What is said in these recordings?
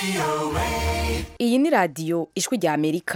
iyi ni radiyo ijwi rya amerika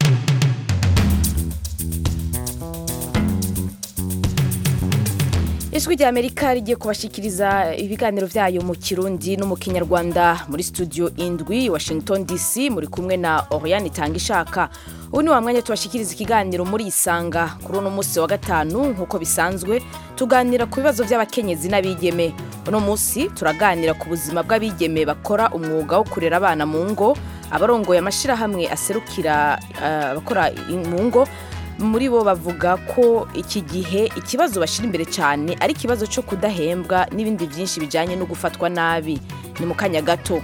ijwi rya amerika rigiye kubashikiriza ibiganiro byayo mu kirundi no mu kinyarwanda muri studio indwi washington dc muri kumwe na oriane itanga ishaka ubu ni wa mwanya tubashikiriza ikiganiro muri isanga kuri uno munsi wa gatanu nk'uko bisanzwe tuganira ku bibazo by'abakenyezi n'abigeme uno munsi turaganira ku buzima bw'abigeme bakora umwuga wo kurera abana mu ngo abarongoye amashyirahamwe aserukira eh, abakora mu ngo muri bo bavuga ko iki gihe ikibazo bashyira imbere cyane ari ikibazo cyo kudahembwa n'ibindi byinshi bijyanye no gufatwa nabi ni mu kanya gato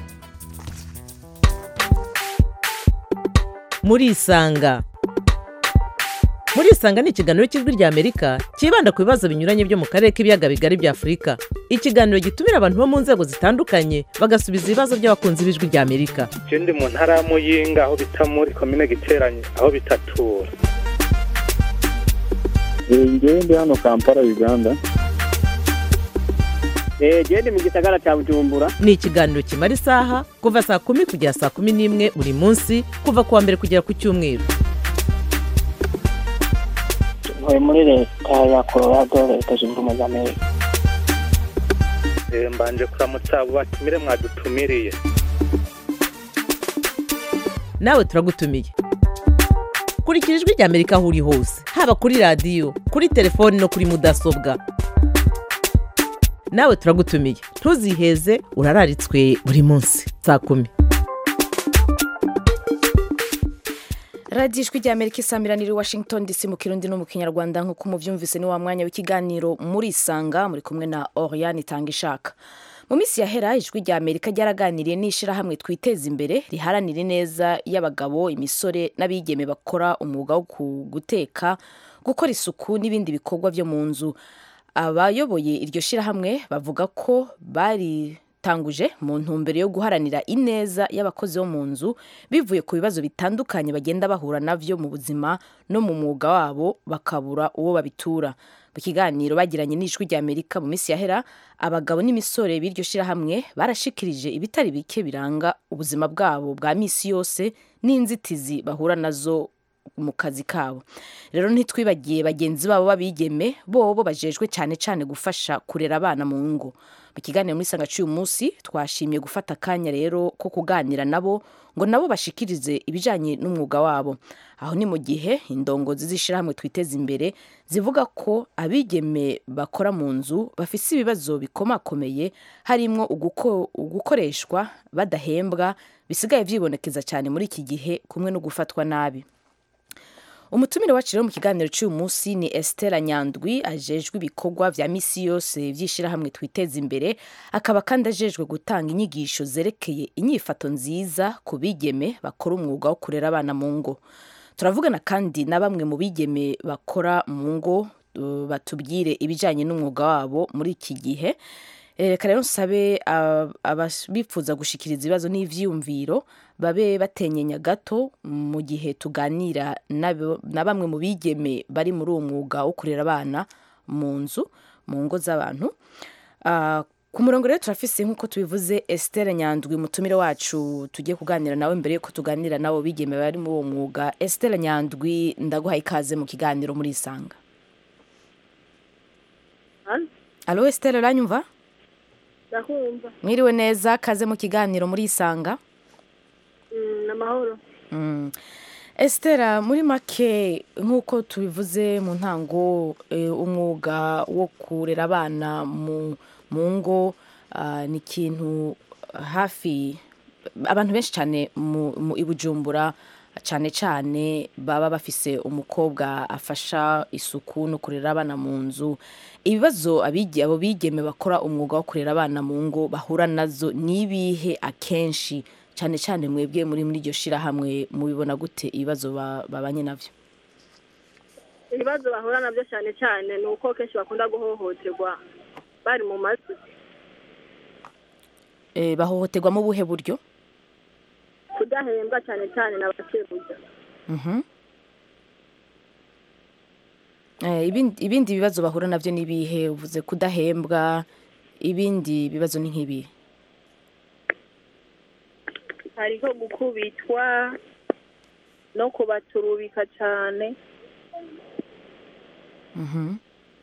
murisanga murisanga ni ikiganiro cy'ijwi rya amerika cyibanda ku bibazo binyuranye byo mu karere k'ibiyaga bigari bya afurika ikiganiro gitumira abantu bo mu nzego zitandukanye bagasubiza ibibazo by'abakunzi b'ijwi rya amerika je ndi mu ntara ya muyinga aho bita muri komine giteranye aho bitatura ngewe ndi hano kampala uganda genda mu gisagara cya bujumbura ni ikiganiro kimara isaha kuva saa kumi kugera saa kumi n'imwe buri munsi kuva ku wa mbere kugera ku cyumweru ntuye muri leta ya colorado leta zunze ubumwe za amerika Eh, mbanje kuramutsa abo batumire mwadutumiriye nawe turagutumiye kurikira ijwi rya amerika aho uri hose haba kuri radiyo kuri telefoni no kuri mudasobwa nawe turagutumiye ntuziheze urararitswe buri munsi saa kumi radiyo ijwi rya amerika isamiraniye i washington dc mu kirundi no mu kinyarwanda nk'uko mubyumvise ni wa mwanya w'ikiganiro muri isanga muri kumwe na oriane itanga ishaka mu minsi yahera ijwi rya amerika ryaraganiriye n'ishyirahamwe twiteza imbere riharanira ineza y'abagabo imisore n'abigeme bakora umwuga wo ku- guteka gukora isuku n'ibindi bikorwa byo mu nzu abayoboye iryo shyirahamwe bavuga ko baritanguje mu ntumbero yo guharanira ineza y'abakozi bo mu nzu bivuye ku bibazo bitandukanye bagenda bahura navyo mu buzima no mu mwuga wabo bakabura uwo babitura mu kiganiro bagiranye n'ijwi rya amerika mu minsi yahera abagabo n'imisore b'iryo shyirahamwe barashikirije ibitari bike biranga ubuzima bwabo bwa misi yose n'inzitizi bahura nazo mu kazi kabo rero ntitwibagiye bagenzi babo babigeme bobo bajejwe cyane cyane gufasha kurera abana mu ngo mu kiganiro muri sanga cy'uyu munsi twashimye gufata akanya rero ko kuganira nabo ngo nabo bashikirize ibijyanye n'umwuga wabo aho ni mu gihe indongozi z'ishyirahamwe twiteza imbere zivuga ko abigeme bakora mu nzu bafite ibibazo bikomakomeye harimo uguko- ugukoreshwa badahembwa bisigaye byibonekeza cyane muri iki gihe kumwe no gufatwa nabi umutumire wacu rero mu kiganiro cy'uyu munsi ni Estera Nyandwi ajejwe ibikorwa vya misi yose vy'ishirahamwe twiteza imbere akaba kandi ajejwe gutanga inyigisho zerekeye inyifato nziza ku bigeme bakora umwuga wo kurera abana mu ngo turavugana kandi na bamwe mu bigeme bakora mu ngo uh, batubwire ibijanye n'umwuga wabo muri iki gihe Eh, reka rero nsabe ab- abifuza gushikiriza ibibazo n'ivyiyumviro babe batenyenya gato mu gihe tuganira nabo- na bamwe mu bigeme bari muri uwo mwuga wo kurera abana mu nzu mu ngo z'abantu Ah, ku murongo rero turafise nk'uko tubivuze Esther Nyandwi umutumire wacu tugiye kuganira nawe mbere yuko tuganira nabo bigeme bari muri uwo mwuga Esther Nyandwi ndaguha ikaze mu kiganiro muri Isanga Alo Esther uranyumva ndakumva mwiriwe neza kaze mu kiganiro muri isanga Mm, amahoro Mm. Estera muri make nk'uko tubivuze mu ntango eh, umwuga wo kurera abana mu mu ngo ah, ni ikintu hafi abantu benshi cyane mu mu- i Bujumbura cyane cyane baba bafise umukobwa afasha isuku no kurera abana mu nzu ibibazo abigi abo bigeme bakora umwuga wo kurera abana mu ngo bahura nazo ni ibihe akenshi cyane cyane mwebwe muri muri iryo shirahamwe mubibona gute ibibazo ba- babanye navyo ibibazo bahura nabyo cyane cyane ni uko kenshi bakunda guhohoterwa bari mu mazu Eh, bahohoterwa mu buhe buryo kudahembwa cyane cyane na bakebuja Mhm. Eh, ibindi ibindi bibazo bahura navyo ni ibihe uvuze kudahembwa ibindi bibazo ni nk'ibihe hariho gukubitwa no kubaturubika cyane Mhm.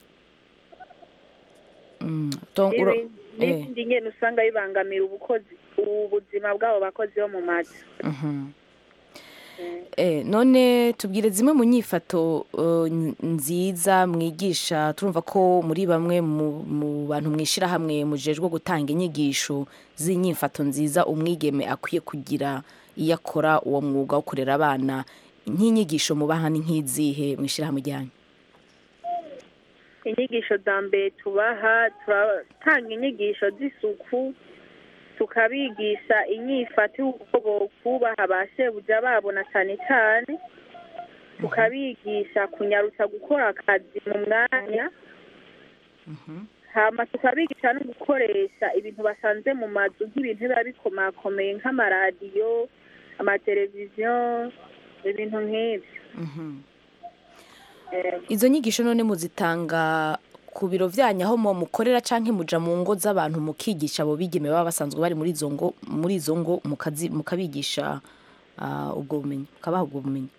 Mm, donc uro- n'ibindi eh. n'ibindi nyine usanga bibangamira ubukozi ubuzima bw'abo bakozi bo mu mazu Mhm. Eh, none tubwire zimwe mu nyifato eh, n- nziza mwigisha turumva ko muri bamwe mu, mu bantu mwishirahamwe mujejwe gutanga inyigisho z'inyifato nziza umwigeme akwiye kugira iyo akora uwo mwuga wo kurera abana nk'inyigisho mubaha ni nk'izihe mwishirahamwe ryanyu inyigisho za mbere tubaha turatanga inyigisho z'isuku tukabigisha inyifato y'uko bokubaha ba shebuja babo na cyane cyane tukabigisha kunyarutsa gukora akazi mu mwanya hama tukabigisha no gukoresha ibintu basanze mu mazu nk'ibintu biba bikomakomeye nk'amaradiyo amateleviziyo ibintu nk'ibyo Mhm. Eh, izo nyigisho none muzitanga ku biro vyanyu aho mu mukorera canke muja mu ngo z'abantu mukigisha abo bigeme baba basanzwe bari muri izo ngo muri izo ngo mukazi- mukabigisha ah, ubwo bumenyi mukabaha ubwo bumenyi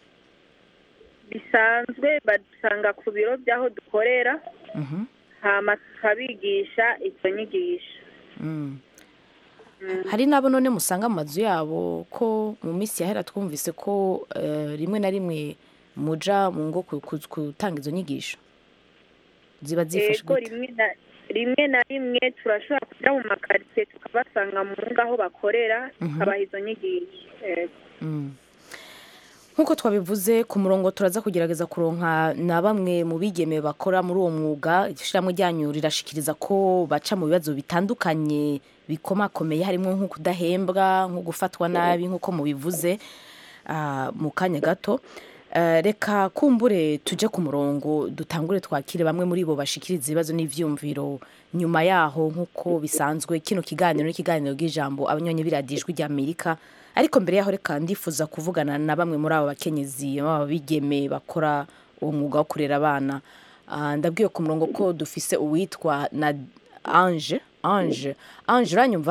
bisanzwe badusanga ku biro by'aho dukorera Mhm. hama tukabigisha izo nyigisho Mm. hari n'abo none musanga mu mazu yabo ko mu minsi yahera twumvise ko eh, rimwe na rimwe muja mu ngo ku- ku- gutanga izo nyigisho ziba zifashe ego gute rimwe na rimwe na rimwe turashobora kujya mu makaritsiye tukabasanga mu ngo aho bakorera tukabaha izo nyigisho Ego. Mm. nk'uko twabivuze ku murongo turaza kugerageza kuronka na bamwe mu bigeme bakora muri uwo mwuga ishyirahamwe ryanyu rirashikiriza ko baca mu bibazo bitandukanye bikomakomeye harimo nko kudahembwa nko gufatwa nabi nk'uko mubivuze ah, mu kanya gato Eh, reka kumbure tujye ku murongo dutangure twakire bamwe muri bo bashikiriza ibibazo n'ivyumviro nyuma yaho nk'uko bisanzwe kino kiganiro n'ikiganiro bw'ijambo abanyonyi biradijwi rya amerika ariko mbere yaho reka ndifuza kuvugana na bamwe muri abo bakenyezi baba bigeme bakora uwo mwuga wo kurera abana Ah, ndabwiye ku murongo ko dufise uwitwa na ange ange ange uranyumva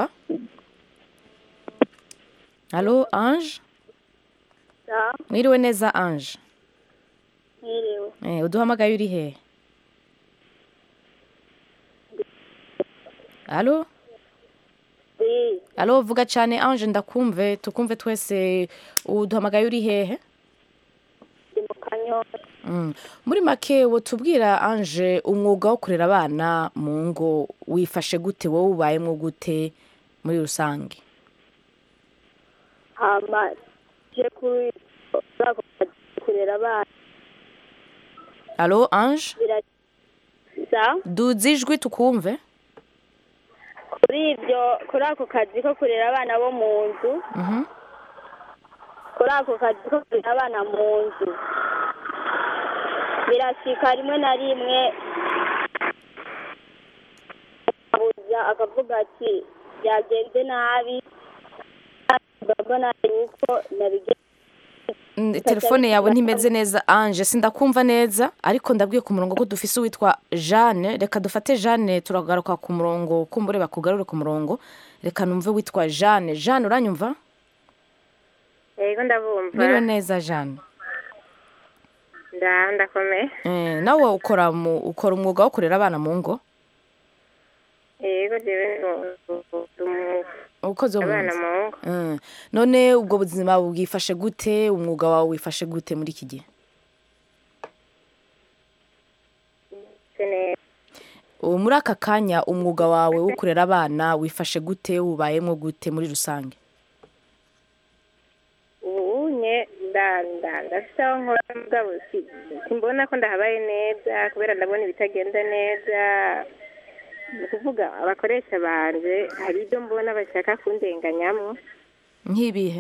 halo ange Ja, mwiriwe neza ange mwiriwe Eh, uduhamagaye uri he halo Ndi halo vuga cyane ange ndakumve tukumve twese uduhamagaye uri hehe ndi mu kanyosha Mm. muri make wotubwira ange umwuga wo kurera abana mu ngo wifashe gute wowe ubayemo gute muri rusange hama je kuri kuri ako kazi kurera abana halo ange biraza duze ijwi tukumve kuri ibyo kuri ako kazi ko kurera abana bo mu nzu Mhm. kuri ako kazi ko kurera abana mu nzu birashika rimwe na rimwe abuja akavuga ati byagenze nabi urabona yuko nabigenze Mm, telefone yawe ntimeze neza ange sindakumva neza ariko ndabwiye ku murongo ko dufise uwitwa jeanne reka dufate jeanne turagaruka ku murongo kumbure bakugarure ku murongo reka numve witwa jeanne jeanne uranyumva yego ndabumva mwiriwe neza jeanne nda ndakomeye Eh, nawe ukora mu ukora umwuga wo kurera abana mu ngo yego jewe ndi umu- ukoze wo mu abana nzu mu ngo Mm. none ubwo buzima bwifashe gute umwuga wawe wifashe gute muri iki gihe se neza ubu muri aka kanya umwuga wawe wo kurera abana wifashe gute ubayemo gute muri rusange ubu nye nda nda ndafite aho nkora mugabo si- simbona ko ndahabaye neza kubera ndabona ibitagenda neza ni ukuvuga abakoresha banje hari ibyo mbona bashaka kundenganyamo nk'ibihe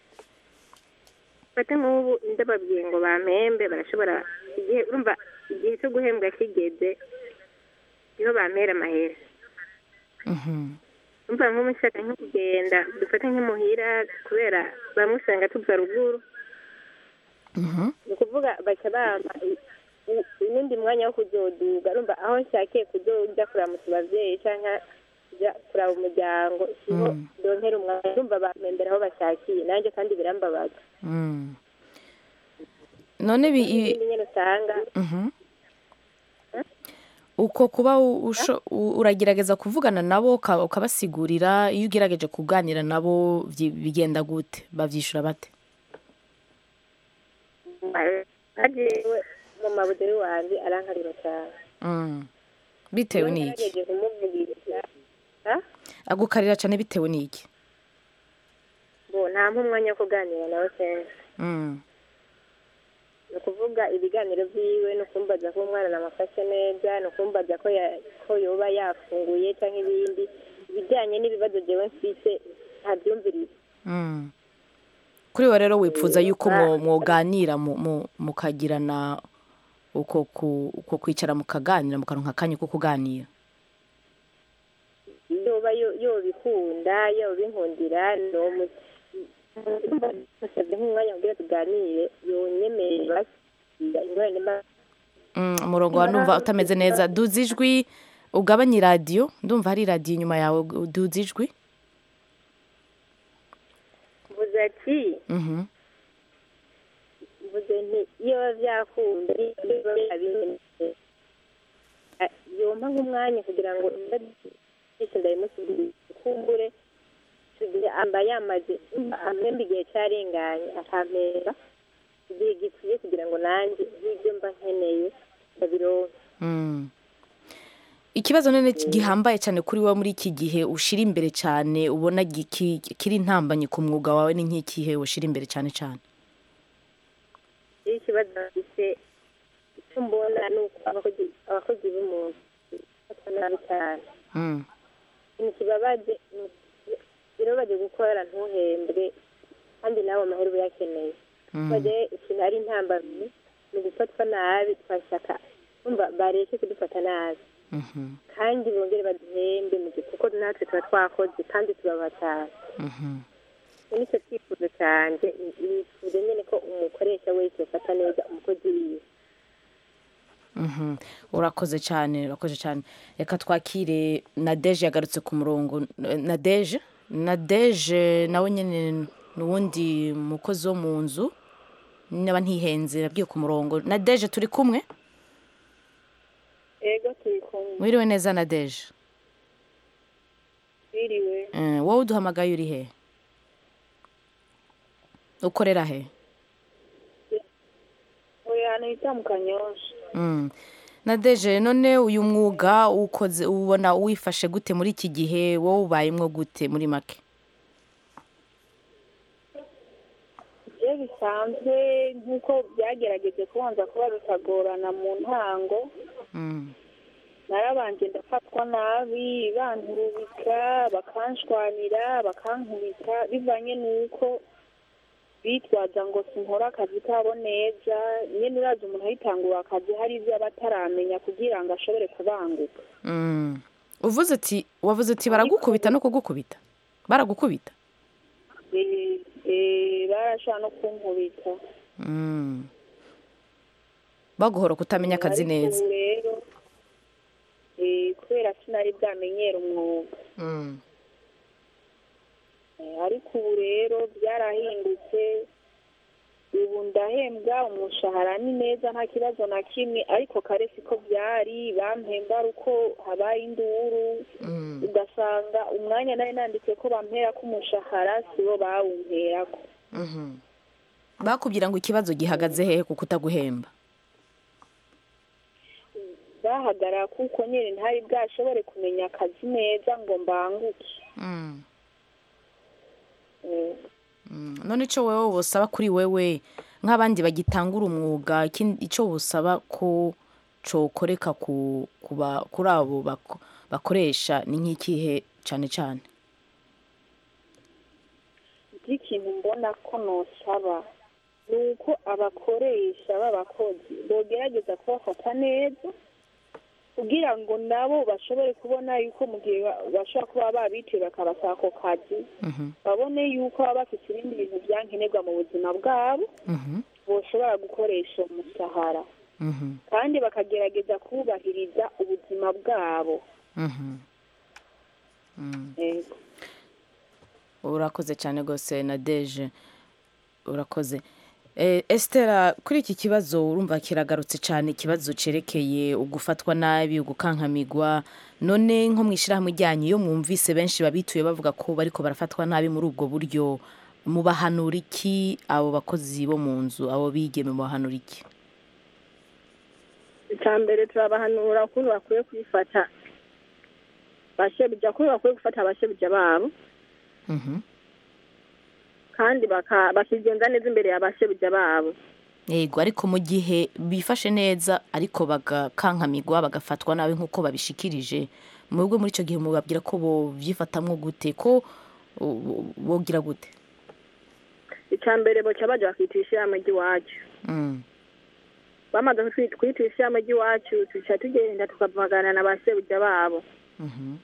fate nk'ubu ndababwiye ngo bampembe barashobora igihe urumva igihe cyo guhembwa kigeze niho bampera amahera Mhm. umva nk'umushaka nko kugenda dufate nk'imuhira kubera bamwe usanga tuva ruguru Mhm. ni ukuvuga baca bampa i- i- uwundi mwanya wo kuzoduga urumva aho nshakiye kuzoja kuramutsa abavyeyi canke kujya kuraba umuryango siho Mm. donkera umwanya ndumva bamembera aho bashakiye nanjye kandi birambabaza Mm. none bi- i- ikindi nyine usanga Mhm. uko kuba u- usho- u- uragerageza kuvugana nabo uka- ukabasigurira iyo ugerageje kuganira nabo byi- bigenda gute babyishura bate hagiwe mu mabuderi wanjye arankarira cyane Mm. bitewe n'iki nagerageje kumuvugiriza ha? agukarira cyane bitewe n'iki bo nta umwanya wo kuganira nawe kenshi Mm. ni ukuvuga ibiganiro byiwe ni ukumbaza ko umwana namufashe neza ni ukumbaza ko ya- ko yoba yafunguye cyangwa ibindi ibijyanye n'ibibazo jewe mfise ntabyumviriza Mm. kuri we rero wipfuza yuko mwo- mwoganira mu- mu- mukagirana uko ku- uko kwicara mukaganira mukaronka akanya ko kuganira yoba yo- yobikunda yobinkundira nomusabye nk'umwanya kugira tuganire yonyemerera ingorane mba Mm, umurongo wa numva utameze neza duza ijwi ugabanye iradiyo ndumva hari iradiyo inyuma yawe duza ijwi mvuze ati Mhm. mvuze nti iyo biba byakunda iyo biba byabimenye yompa nk'umwanya kugira ngo byose ndabimusubirize kumbure tugihe amba yamaze amwemba igihe cyarenganye akampera igihe gikwiye kugira ngo nanjye nk'ibyo mba nkeneye ndabironke Mm. ikibazo none gihambaye cyane kuri wowe muri iki gihe ushira imbere cyane ubona giki- kiri intambanye ku mwuga wawe ni nk'ikihe ushira imbere cyane cyane iyo ikibazo bafite icyo mbona ni uko abakozi abakozi b'umuntu bafatwa nabi cyane Mm. ikintu kibabaje ni uku- birababaje gukora ntuhembwe kandi nawe amahera uba uyakeneye Mm. baje ikintu ari intambamyi ni ugufatwa nabi twashaka umva bareke kudufata nabi Mhm. kandi bongere baduhembe mu gihe kuko natwe tuba twakoze kandi tubaba cyane Mhm. iki nicyo cyifuzo cyanjye nifuza nyine ko umukoresha wese afata neza umukozi wiwe Mhm. urakoze cyane urakoze cyane reka twakire nadeje yagarutse ku murongo nadeje nadeje nawe nyine ni uwundi mukozi wo mu nzu niba ntihenze nabwiye ku murongo nadeje turi kumwe ego turi kumwe wiriwe neza nadeje biriwe Eh, wowe uduhamagaye uri he ukorera he oya ahantu bita mu kanyosha Mm. nadeje none uyu mwuga ukoze ubona wifashe gute muri iki gihe wowe ubayemwo gute muri make iyo bisanzwe nk'uko byagerageje kubanza kuba bitagorana mu ntango Mm. narabanje ndafatwa nabi banturubika bakanshwanira bakankubita bivanye n'uko bitwaza ngo sinkora akazi kabo neza nyine uraza umuntu ayitangura akazi hari ibyo aba ataramenya kugira ngo ashobore kubanguka Mm. uvuze uti wavuze uti baragukubita no kugukubita baragukubita Eh, eh, barashobora no kunkubita Mm. baguhora kutamenya akazi Ariko neza ubu rero eh, kubera sinari bwamenyera umwuga Mm. Eh, ariko ubu rero byarahindutse ubu ndahembwa umushahara ni neza nta kibazo na kimwe ariko kare siko byari bampemba ari uko habaye induru Mm. ugasanga umwanya nari nanditse ko bampera ko umushahara sibo bawumperako Mhm. bakubwira ngo ikibazo gihagaze hehe kuko utaguhemba bahagarara kuko nyine ntari bwashobore kumenya akazi neza ngo mbanguke Mm. Eh, Mm. none icyo wowe wosaba kuri wewe nk'abandi bagitangura umwuga ikindi- icyo wosaba ko cokoreka ku kuba kuri abo bako- bakoresha ni nk'ikihe cyane cyane ikintu mbona ko nosaba ni uko abakoresha b'abakozi bogerageza kubafata neza kugira ngo nabo bashobore kubona yuko mu gihe ba- bashobora kuba babiciye bakabasaba ako kazi Mhm. babone yuko baba bafite ibindi bintu byankenerwa mu buzima bwabo Mhm. boshobora gukoresha umushahara Mhm. kandi bakagerageza kubahiriza ubuzima bwabo Mhm. yego urakoze cyane rwose na deje urakoze Eh, Estera kuri iki kibazo urumva kiragarutse cyane ikibazo cyerekeye ugufatwa nabi ugukankamigwa none nko mu ishyirahamwe ryanyu iyo mwumvise benshi babituye bavuga ko bariko barafatwa nabi muri ubwo buryo mubahanura iki abo bakozi bo mu nzu abo bigeme mubahanura iki icya mbere turabahanura ukuntu bakwiye kwifata bashebuja ukuntu bakwiye gufata abashebuja babo Mhm. kandi baka- bakigenza neza imbere ya bashebuja babo yego ariko mu gihe bifashe neza ariko bagakankamigwa bagafatwa nabi nk'uko babishikirije mwebwe muri icyo gihe mubabwira ko bovyifatamwo gute ko uh, bogira gute icya mbere boca baja bakita ishyirahamwe ry'iwacu Mm. bamaze kutwi- kwita ishyirahamwe ry'iwacu tuca tugenda tukavugana na bashebuja babo Mhm.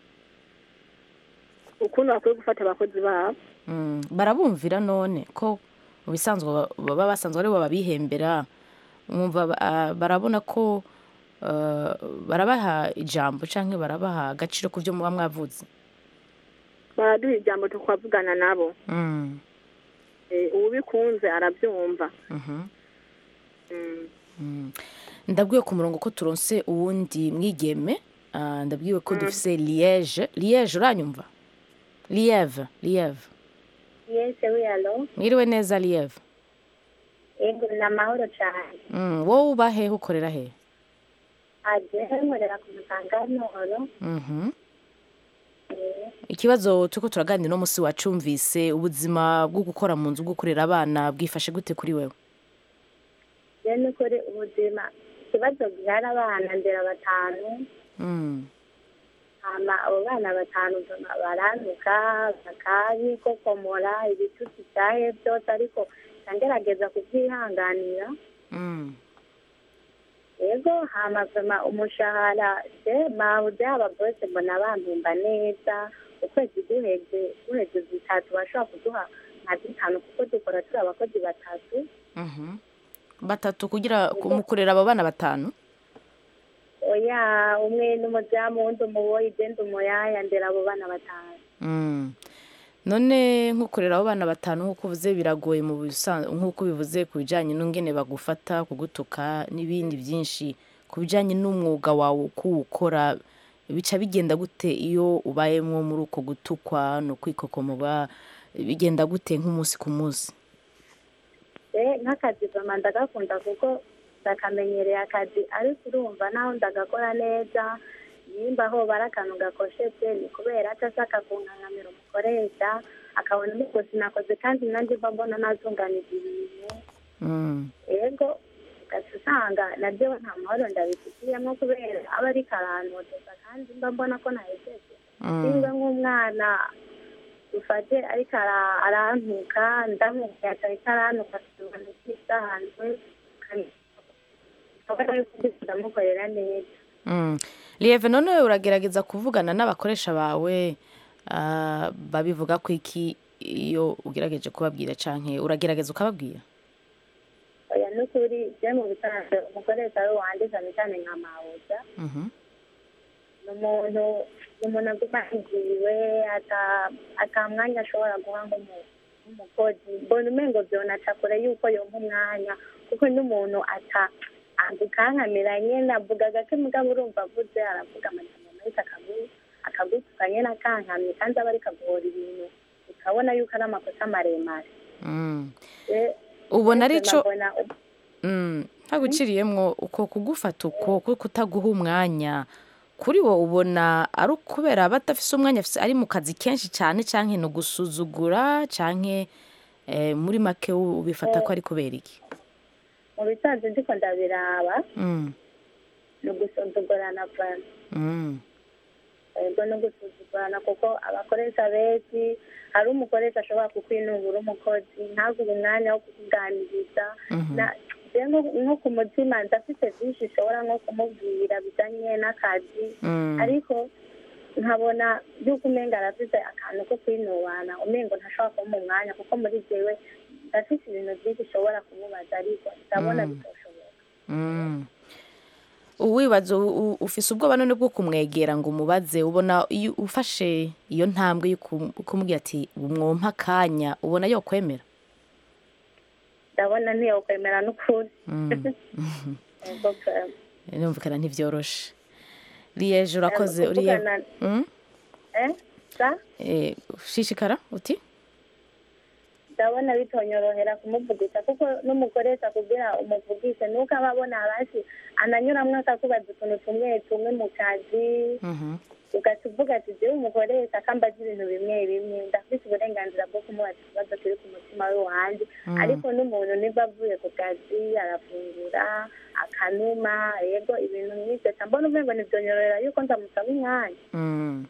ukuntu bakwiye gufata abakozi babo Mm. barabumvira none ko mu bisanzwe ba- baba basanzwe aribo babihembera mwumva ba- ah, barabona ko uh, barabaha ijambo canke barabaha agaciro ku byo muba mwavuze baraduha ijambo tukavugana nabo Mm. Eh, ubikunze arabyumva Mhm. Mm. Mm. ndabwiwe ku murongo ko turonse uwundi mwigeme ah, ndabwiwe ko dufise liege liege uranyumva lieve lieve yese wiyalo mwiriwe neza lieve yego ni amahoro cyane mm. wowe uba hehe ukorera hehe aje nkorera ku muganga w'amahoro Mhm. ikibazo turiko turaganira uno musi wacumvise ubuzima bwo gukora mu nzu bwo kurera abana bwifashe gute kuri wewe rero ni ukuri ubuzima ikibazo gihari abana ndera batanu Mm. hama abo bana batanu mbona barantuka bakabikokomora ibitutsi byahe byose ariko ngerageza kubyihanganira Mm. yego hama vema umushahara se mabuze aba bose mbona bampemba neza ukwezi guheze guheze zitatu bashobora kuduha nka zitanu kuko dukora turi abakozi batatu Mhm. batatu kugira mu kurera abo bana batanu oya umwe n'umuzamu wundi umuboyi igenda umuyaya ndera abo bana batanu Mm. none nko kurera abo bana batanu nk'uko uvuze biragoye mu bisa- nk'uko bivuze ku bijyanye n'ingene bagufata kugutuka n'ibindi byinshi ku bijyanye n'umwuga wawe uko uwukora bica bigenda gute iyo ubayemo muri uko gutukwa no kwikokomora bigenda gute nk'umunsi ku munsi e nk'akazi vama ndagakunda kuko ndakamenyereye akazi ariko urumva naho ndagakora neza nimba aho bari akantu gakoshetse ni kubera atashaka kunkankamira umukoresha akabona niko sinakoze kandi nanjye mba mbona nazunganiza ibintu Mm. ego ugaca usanga nabyo nta mahoro ndabifitiyemo kubera aba ariko arantoteza kandi mba mbona ko nahejeje Mm. nimba nk'umwana dufate ariko ara- arantuka ndamubwira ariko arantuka tubona ikisanzwe ndamukorera neza Mm. lieve none wewe uragerageza kuvugana n'abakoresha bawe ah, babivuga ko iki iyo ugerageje kubabwira canke uragerageza ukababwira oya n'ukuri je mu bisanzwe umukoresha we wanditse cyane nka mabuja Mhm. ni umuntu ni umuntu aguma yiziwe ata- ata mwanya ashobora guha nk'umu- nk'umukozi mbona umengo vyonaca kure yuko yompa umwanya kuko n'umuntu ata agukankamira nyene avuga gake mugabo urumva avuze aravuga amajambo menshi akagu- akagutuka nyene akankamye kandi aba ariko aguhora ibintu ukabona yuko ari amakosa maremare Mm. Eh, ubona ari ubuzima co mbona Mm, ntaguciriyemwo uko kugufata uko ko kutaguha umwanya kuri wo ubona ari ukubera badafise umwanya afise ari mu kazi kenshi cyane canke no gusuzugura canke eh, muri make u- ubifata ko ari kubera iki mu bisanzwe ndiko ndabiraba Mm, ni ugusuzugurana vana mm, ego no gusuzugurana kuko abakoresha benshi hari umukoresha ashobora kukwinubura umukozi ntaguhe umwanya wo kukuganiriza mhm. Na- je nko- nko ku mutima ndafite byinshi nshobora nko kumubwira bijanye n'akazi Mm, ariko nkabona yuko umenga arafite akantu ko kwinubana umengo ntashobora kumuha umwanya kuko muri jewe ndafite ibintu byinshi nshobora kumubaza ariko ndabona Mm. bitoshoboka mm. uwibaza u- u- ufise ubwoba none bwo kumwegera ngo umubaze ubona iyo ufashe iyo ntambwe yo kum- kumubwira ati mwompa akanya ubona yo kwemera ndabona ntiyokwemera n'ukuri Yego pe. numvikana ntivyoroshe liyeje urakoze Eh, uriye kuvugana- Mm? eh sa Eh, shishikara uti ndabona bitonyorohera kumuvugisha kuko n'umukoresha kugira umuvugishe nuko aba abona hasi ananyuramwo akakubaza utuntu tumwe tumwe mu kazi Mhm. ugaca uvuga ati jewe umukoresha akambaza ibintu bimwe bimwe ndafite uburenganzira bwo kumubaza ikibazo kiri ku mutima we wanje Mm. ariko n'umuntu niba avuye ku kazi arafungura akanuma yego ibintu nk'ivyo ca mbona umengo nivyonyorera yuko ndamusaba umwanya Mm.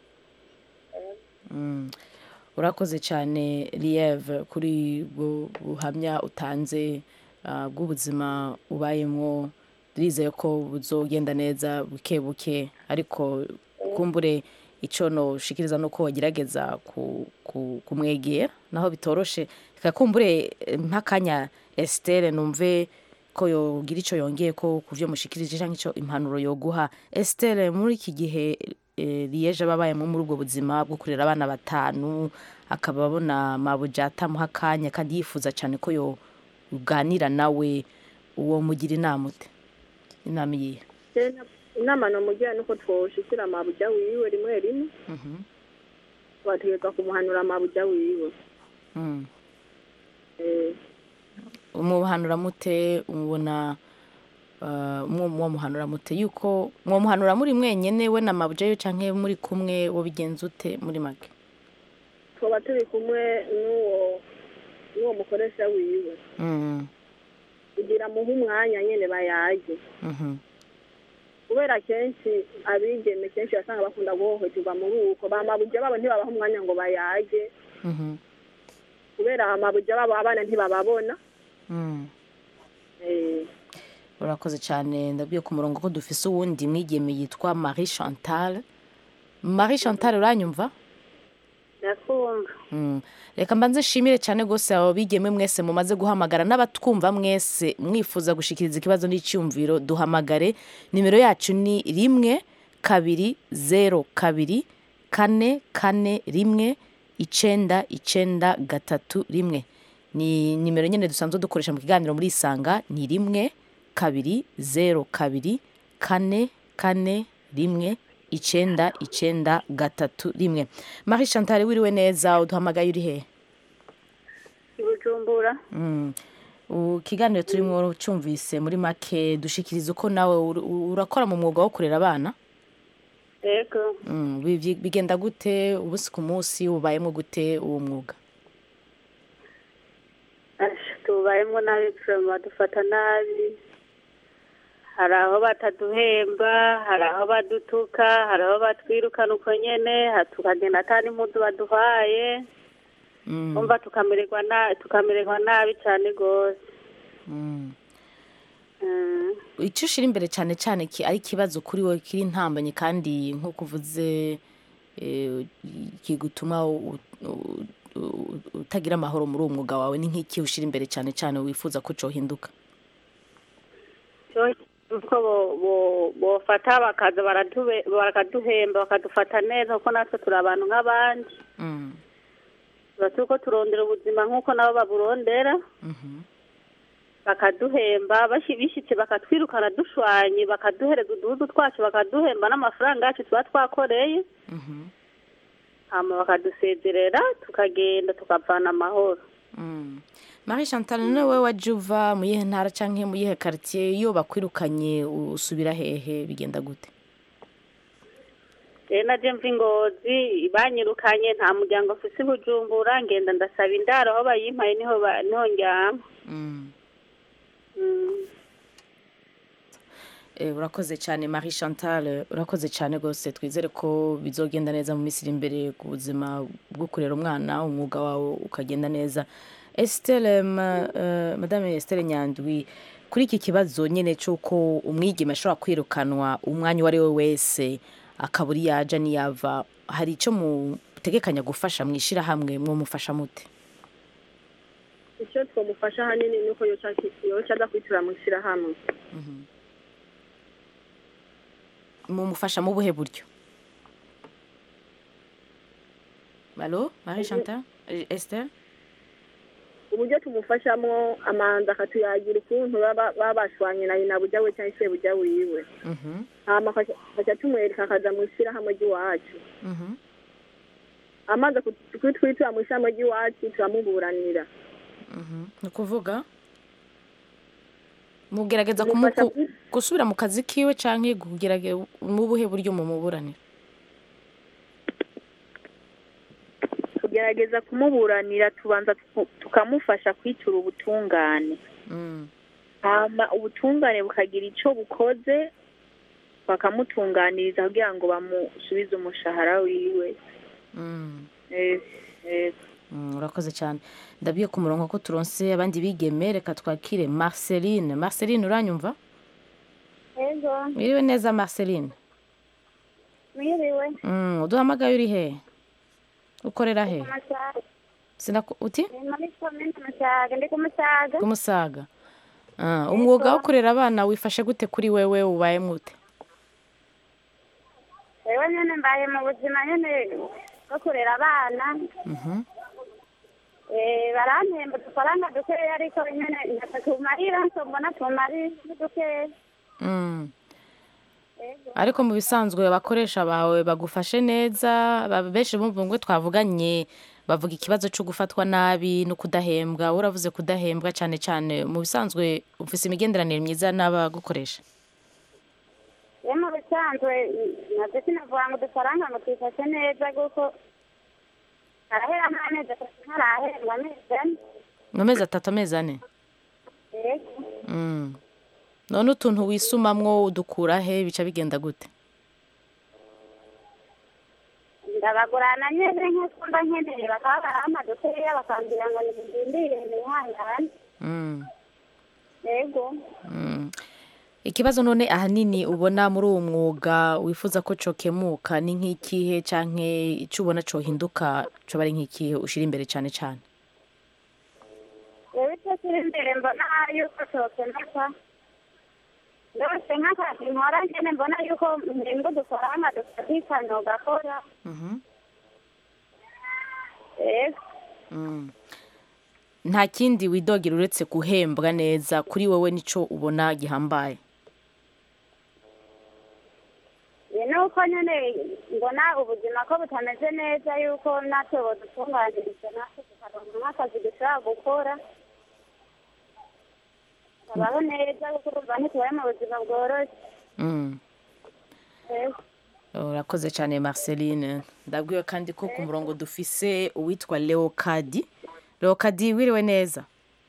Mm. urakoze cyane lieve kuri bu buhamya utanze ah, bw'ubuzima ubayemo turizeye ko buzogenda neza buke buke ariko kumbure icyo noshikiriza ni uko wagerageza ku- ku- kumwegera naho bitoroshe reka kumbure eh, nk'akanya esiteri numve ko yogira icyo yongeye ko ku byo mushikirije cyangwa icyo impanuro yoguha esiteri muri iki gihe eh, liyeje aba abayemo muri ubwo buzima bwo kurera abana batanu akaba abona mabuja atamuha akanya kandi yifuza cyane ko yoganira nawe uwo mugira inama ute inama iyihe Tena, inama nomugira nuko twoshikira amabuja wiwe rimwe rimwe Mhm. twategeka kumuhanura amabuja wiwe Mm. Eh, umuhanura mute umubona uh, mwo muhanura mute yuko mwomuhanura muri mwenyene we na mabuja yo canke muri kumwe wo bigenza ute muri make twoba turi kumwe n'uwo n'uwo mukoresha wiwe Mm. kugira muhe umwanya nyene bayage Mhm. kubera kenshi abigeme kenshi basanga bakunda guhohoterwa muri uko bamabuja babo ntibabaha umwanya ngo bayage Mhm. kubera amabuja babo abana ntibababona Mm. Eh, urakoze cyane ndabwiye ku murongo ko dufise uwundi mwigeme yitwa marie chantal marie chantal uranyumva ndakumva Mm. reka mbanze nshimire cyane rwose abo bigeme mwese mumaze guhamagara n'abatwumva mwese mwifuza gushikiriza ikibazo n'icyumviro duhamagare nimero yacu ni rimwe kabiri zero kabiri kane kane rimwe icenda icenda gatatu rimwe ni nimero nyine dusanzwe dukoresha mu kiganiro muri isanga ni rimwe kabiri zero kabiri kane kane rimwe icenda icenda gatatu rimwe marie chantal wiriwe neza uduhamagaye uri hehe i bujumbura Mm. U- ikiganiro turimo cyumvise muri make dushikiriza uko nawe ur- urakora mu mwuga wo kurera abana yego Mm, bi- bi- bigenda gute ubusi ku munsi ubayemo gute uwo mwuga Asha, tubayemo nabi turema badufata nabi hari aho bataduhemba hari aho badutuka hari aho batwirukana uko nyene ha- tukagenda ata n'impuzu baduhaye Mm, umva tukamererwa na tukamererwa nabi cyane rwose mm. Mm. icyo ushyira imbere cyane cyane ki- ari ikibazo kuri wowe kiri intambanye kandi nk'uko uvuze eh, kigutuma u- u- u- utagira amahoro muri uwo mwuga wawe ni nk'iki ushyira imbere cyane cyane wifuza ko cyohinduka cyo uko bo- bo- bofata bakaza baradube- bakaduhemba bakadufata neza kuko natwe turi abantu nk'abandi Mm, tuba turiko turondera ubuzima nk'uko nabo baburondera mhm. bakaduhemba bashi- bishitse bakatwirukana dushwanye bakaduhereza uduhuzu twacu bakaduhemba n'amafaranga yacu tuba twakoreye Mhm. hama bakadusezerera tukagenda tukavana amahoro Mm. marie chantal none wowe waje uva mu yihe ntara cyangwa mu yihe quartier iyo bakwirukanye usubira hehe bigenda gute rero naje mva ingozi banyirukanye nta muryango mfise i bujumbura ngenda ndasaba indaro aho bayimpaye niho ba- niho ndyama Mm. Mm. Eh, urakoze cyane marie chantal urakoze cyane rwose twizere ko bizogenda neza mu minsi iri imbere ku buzima bwo kurera umwana umwuga wawe ukagenda neza esitele ma, eh, madame esitele nyandwi kuri iki kibazo nyine cy'uko umwigeme ashobora kwirukanwa umwanya uwo ari we wese akabura iyo yaja n'iyava hari icyo mutegekanya gufasha mu ishyirahamwe mwumufasha mute icyo twamufasha ahanini ni uko yoca yoca aza kwitura mu ishyirahamwe mumufasha mu buhe buryo alo marie chantal Eh, esther uburyo tumufashamo amanza akatuyagira ukuntu baba baba bashwanye na nyina bujya we cyangwa se bujya wiwe Mhm, hama akaca akaca tumwereka akaza mu ishyirahamwe ry'iwacu mhm. amaze kut- kutwitura mu ishyirahamwe ry'iwacu turamuburanira ni ukuvuga mugerageza Tumufasha kumuku- gusubira mu kazi kiwe cyangwa kugerageza mu buhe buryo mumuburanira tugerageza kumuburanira tubanza tuku- tukamufasha kwitura ubutungane Mm, hama ubutungane bukagira icyo bukoze bakamutunganiriza kugira ngo bamusubize umushahara wiwe mm. Eh, eh, Mm, urakoze cyane ndabiye ku murongo ko turonse abandi bigeme reka twakire marceline marceline uranyumva Ego, wiriwe neza marceline mwiriwe. Mm, uduhamagaye uri he ukorera he Musaga. Sinaku- uti Ni muri komine Musaga, ndi ku Musaga. ku musaga Ah, umwuga wo kurera abana wifashe gute kuri wewe ubaye mwute Ewe nyene mbaye mu buzima nyene bwo kurera abana. Mhm. Eh, barampemba udufaranga dukeya ariko nyene ntatumarira nso mbona tumari dukeya. Mm. Ego. ariko mu bisanzwe abakoresha bawe bagufashe neza ba- benshi bumva ngo twavuganye bavuga ikibazo cyo gufatwa nabi no kudahembwa uravuze kudahembwa cyane cyane mu bisanzwe ufise imigenderanire myiza n'abagukoresha Ye mu bisanzwe navyo sinavuga ngo udufaranga ngo twifashe neza kuko arahera amezi atatu ntarahembwa amezi ane. mu mezi atatu amezi ane Ego. Mm. none utuntu wisumamwo udukura he bica bigenda gute ndabagurana nyene nk'uko mba nkeneye bakaba barampa dukeya bakambwira ngo nibindindire nihangane Mm. ego Mm. ikibazo none ahanini ubona muri uwo mwuga wifuza ko cokemuka ni nk'ikihe canke ico ubona cohinduka coba ari nk'ikihe ushira imbere cane cane rero icyo kiri imbere mbona yuko cokemeka ndose nk'akazi nkora nyene mbona yuko mbingo udufaranga dufatikanya ugakora Mhm. ego Mm. nta kindi widogera uretse guhembwa neza kuri wowe nico ubona gihambaye ni nuko nyene mbona ubuzima ko butameze neza yuko natwe bodutunganiriza natwe tukaronka nk'akazi dushobora gukora tukabaho neza kuko urumva ntitubaye mu buzima bworoshye Mm. ego urakoze cyane marceline ndabwiwe kandi ko ku murongo dufise uwitwa leokadi leokadi wiriwe neza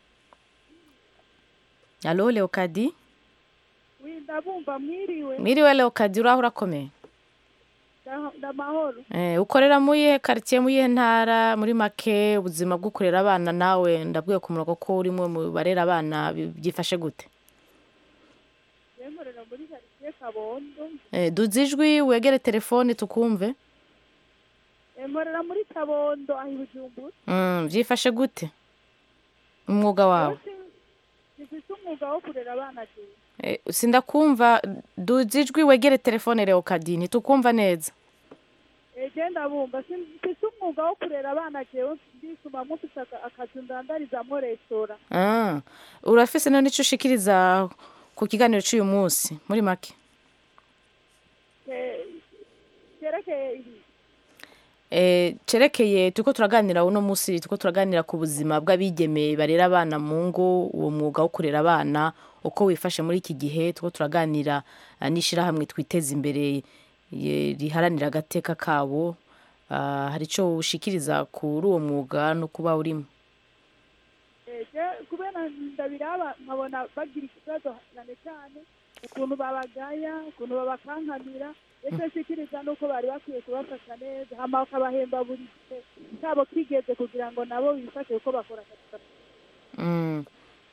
alo leokadi ndabumva mwiriwe mwiriwe leokadi uraho urakomeye nda- ndamahoro Eh, ukorera mu yihe karitsiye mu yihe ntara muri make ubuzima bwo kurera abana nawe ndabwiwe ku murongo ko urimwe mu barera abana bi- byifashe gute yemorera muri karitsiye kabondo Eh, duze ijwi wegere telefone tukumve yemorera muri kabondo aho i bujumbura Mm, byifashe gute umwuga wawe gifite umwuga wo kurera abana jewe Eh, sindakumva duze ijwi wegere telefone leokadi ntitukumva neza ege ndabumva mfite umwuga wo kurera abana jewe ndisumamo mfite aka- akazi ndandarizamo resitora Ah, urafise none icyo ushikiriza ku kiganiro cy'uyu munsi muri make ke- cyerekeye ibi Eh, cerekeye turiko turaganira uno munsi turiko turaganira ku buzima bw'abigeme barera abana mu ngo uwo mwuga wo kurera abana uko wifashe muri iki gihe turiko turaganira ah, n'ishirahamwe twiteza imbere ye- riharanira agateka kabo Ah, hari ico ushikiriza kuri uwo mwuga no kuba urimo ege kubera ndabiraba nkabona bagira ikibazo cyane cyane ukuntu babagaya ukuntu babakankamira ese nshikiriza nuko bari bakwiye kubafasha neza hama bakabahemba buri gihe kabo kigeze kugira ngo nabo bifashe kuko bakora akazi kabo. Mm.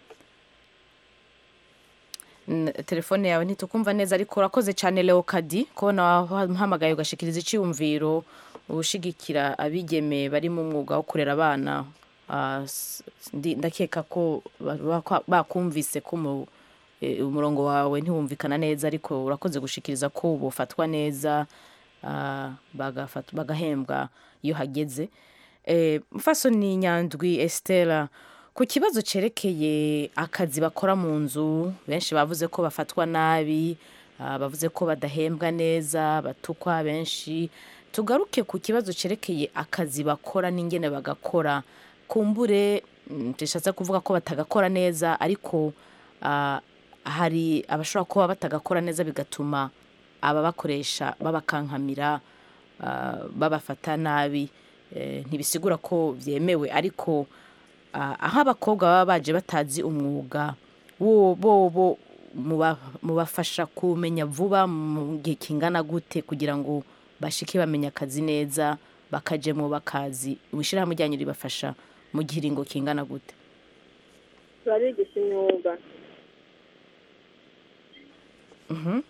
N- telefone yawe ntitukumva neza ariko urakoze cyane leokadi kubona wahamagaye ugashikiriza icyiyumviro ushigikira abigeme bari mu mwuga wo kurera abana Ah, s- ndi- ndakeka ko ba- ba- bakumvise ko mu- eh, umurongo wawe ntiwumvikana neza ariko urakoze gushikiriza ko bufatwa neza ah, bagafat- bagahembwa iyo hageze Eh, mfasoni nyandwi estela ku kibazo cerekeye akazi bakora mu nzu benshi bavuze ko bafatwa nabi ah, bavuze ko badahembwa neza batukwa benshi tugaruke ku kibazo cerekeye akazi bakora n'ingene bagakora kumbure mm, tushatse kuvuga ko batagakora neza ariko ah, hari abashobora kuba batagakora neza bigatuma ababakoresha babakankamira ah, babafata nabi Eh, ntibisigura ko byemewe ariko ah, aho abakobwa baba baje batazi umwuga bo bo bo muba- mubafasha kumenya vuba mu gihe kingana gute kugira ngo bashike bamenya akazi neza bakajemo bakazi ubushyirahamwe ryanyu ribafasha mu gihiringo kingana gute turabigisha imyuga Mhm.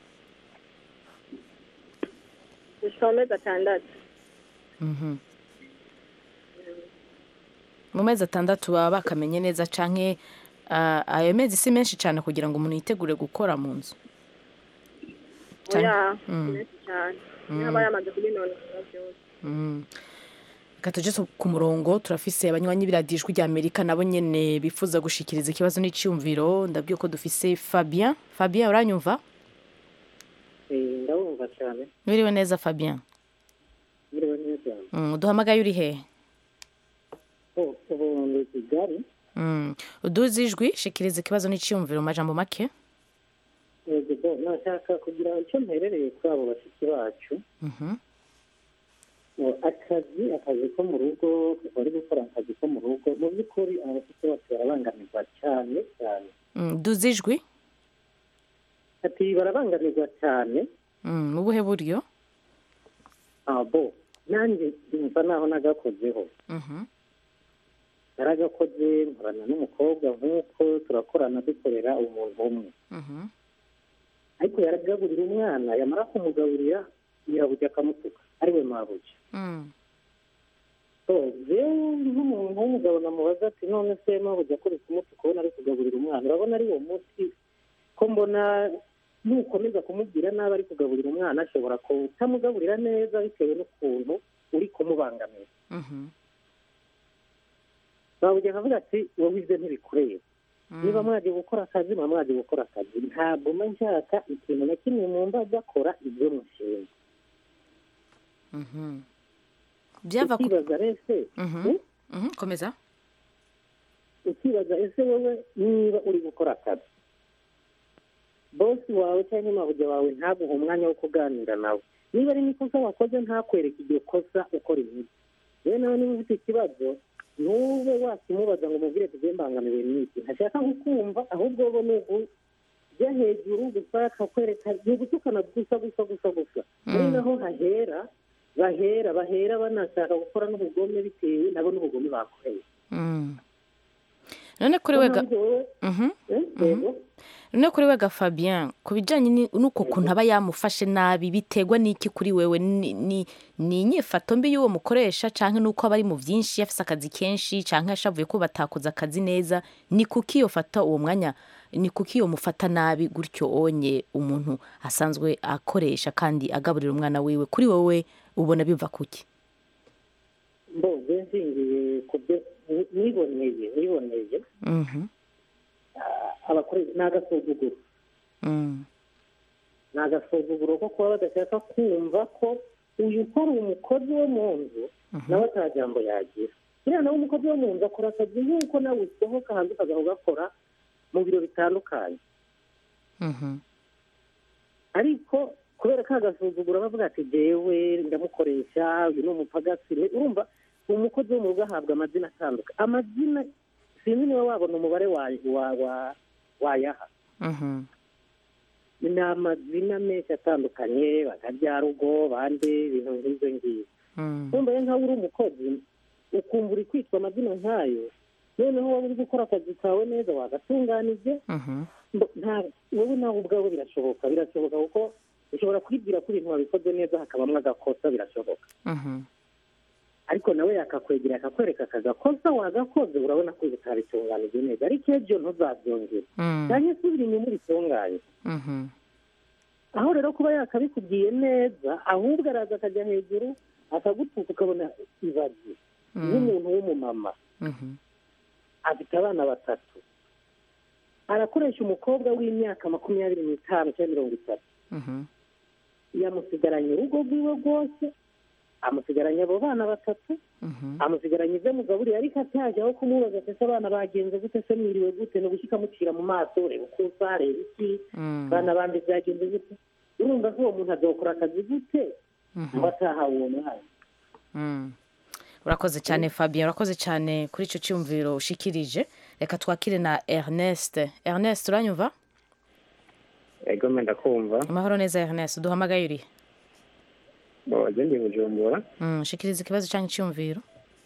gushika mu mezi atandatu Mhm. mu mezi atandatu baba bakamenye neza canke ah, ayo mezi si menshi cyane kugira ngo umuntu yitegure gukora mu nzu Cyane. oya Mm. ni menshi cyane Mm. niba yamaze kubinonosora byose Mm. reka tuje tu- ku murongo turafise abanywanyi b'iradijwi rya amerika nabo nyene bifuza gushikiriza ikibazo n'iciyumviro ndabwiye ko dufise fabien fabien uranyumva ndabumva cyane wiriwe neza fabien mwiriwe neza mm, uduhamagaye uri hehe Oh, ubu ndi kigali mm. uduze ijwi shikiriza ikibazo n'iciyumviro mu majambo make yego bo nashaka kugira icyo mperereye kuri abo bashiki bacu Mhm. ngo akazi akazi ko mu rugo bari gukora akazi ko mu rugo mu by'ukuri aba bashiki bacu barabangamirwa cyane cyane Mm, duze ijwi ati barabangamirwa cyane Mm, mu buhe buryo abo nanjye numva naho nagakozeho Mhm. naragakoze nkorana n'umukobwa nk'uko turakorana dukorera umuntu umwe Mhm. ariko yaragaburira umwana yamara kumugaburira nyirabuja akamutuka ariwe mabuja Mm. so jewe nk'umuntu w'umugabo namubaza ati none se mabuja ko kumutuka ubona ari kugaburira umwana urabona ari uwo munsi ko mbona nukomeza kumubwira nabi ari kugaburira umwana ashobora kutamugaburira neza bitewe n'ukuntu uri kumubangamira Mhm. mabuja akavuga ati wowe ibyo ntibikureba Mm. niba mwaje gukora akazi muba mwaje gukora akazi ntabwo mba nshaka ikintu na kimwe mu mbaga akora ibyo mushinzwe Mhm. byava ku ukibaza rese Mhm. eh? Mhm. komeza ukibaza ese wowe niba uri gukora akazi bosi wawe cyangwa mabuja wawe ntaguhe umwanya wo kuganira nawe niba ari n'ikosa wakoze ntakwereke iryo kosa ukora imiti rero nawe niba ufite ikibazo ntube wakimubaza ngo umubwire tugiye mbangamiwe n'iki ntashaka kukumva ahubwo bo ni ujya hejuru gusa akakwereka ni ugutukana gusa gusa gusa gusa ari naho hahera bahera bahera banashaka gukora n'ubugome bitewe nabo n'ubugome bakoreye Mm. none kuri we ga- Mhm. yego none kuri we ga fabien ku bijyanye ni- n'uko kuntu aba yamufashe nabi biterwa n'iki kuri wewe ni ni- ni inyifato mbi y'uwo mukoresha cyangwa n'uko aba ari mu byinshi yafise akazi kenshi cyangwa yashavuye ko batakoze akazi neza ni kuki iyo fata uwo mwanya ni kuki iyo mufata nabi gutyo onye umuntu asanzwe akoresha kandi agaburira umwana wiwe kuri wowe ubona biva kuki mboze nshingiye ku byo ni- niboneye niboneye Mhm. ah, abakoresha ni agasuzuguro Mm. ni agasuzuguro ko kuba badashaka kumva ko uyu ukora umukozi wo mu nzu nawe ata jambo yagira uriya nawe umukozi wo mu nzu akora akazi nk'uko nawe usohoka hanze ukajya ugakora mu biro bitandukanye Mhm. ariko kubera ko agasuzuguro bavuga ati jewe ndamukoresha uyu ni umupagasi ni- urumva umukozi wo mu rugo ahabwa amazina atandukanye amazina sinzi niba wabona umubare wa- wa- wa- wayaha Mhm. ni amazina menshi atandukanye bakabyarugo bande ibintu nk'ibyo ngibyo Mm. wumva rero nkaho uri umukozi ukumva uri kwitwa amazina nk'ayo noneho waba uri gukora akazi kawe neza wagatunganije Mhm. Mbo- nta wowe nawe ubwawe birashoboka birashoboka kuko ushobora kwibwira ko ibintu wabikoze neza hakabamo agakosa birashoboka Mhm. ariko nawe yakakwegera akakwereka akagakosa wagakoze urabona ko utabitunganije neza ariko ejo ntuzabyongere Mm. cyangwa subira inyuma uritunganye Mhm. aho rero kuba yakabikubwiye neza ahubwo araza akajya hejuru akagutuka ukabona ibaze Mm. nk'umuntu w'umumama Mhm. afite abana batatu arakoresha umukobwa w'imyaka makumyabiri n'itanu cyangwa mirongo itatu Mhm. yamusigaranye urugo rwiwe rwose amusigaranye abo bana batatu Mhm. amusigaranye ibyo mugaburiye ariko ataje aho kumubaza ati ese abana bagenze gute se mwiriwe gute ni ugushyika amucira mu maso reba uko usa reba iki Mm. abana bandi byagenze gute urumva ko uwo muntu azokora akazi gute Mhm. ngo atahawe uwo mwanya Mm. urakoze cyane fabien urakoze cyane kuri icyo cyumviro ushikirije reka twakire na ernest ernest uranyumva ego menda kumva amahoro neza ernest duhamagaye urihe boje ndi bujumbura Mm, shikiriza ikibazo cyangwa icyumviro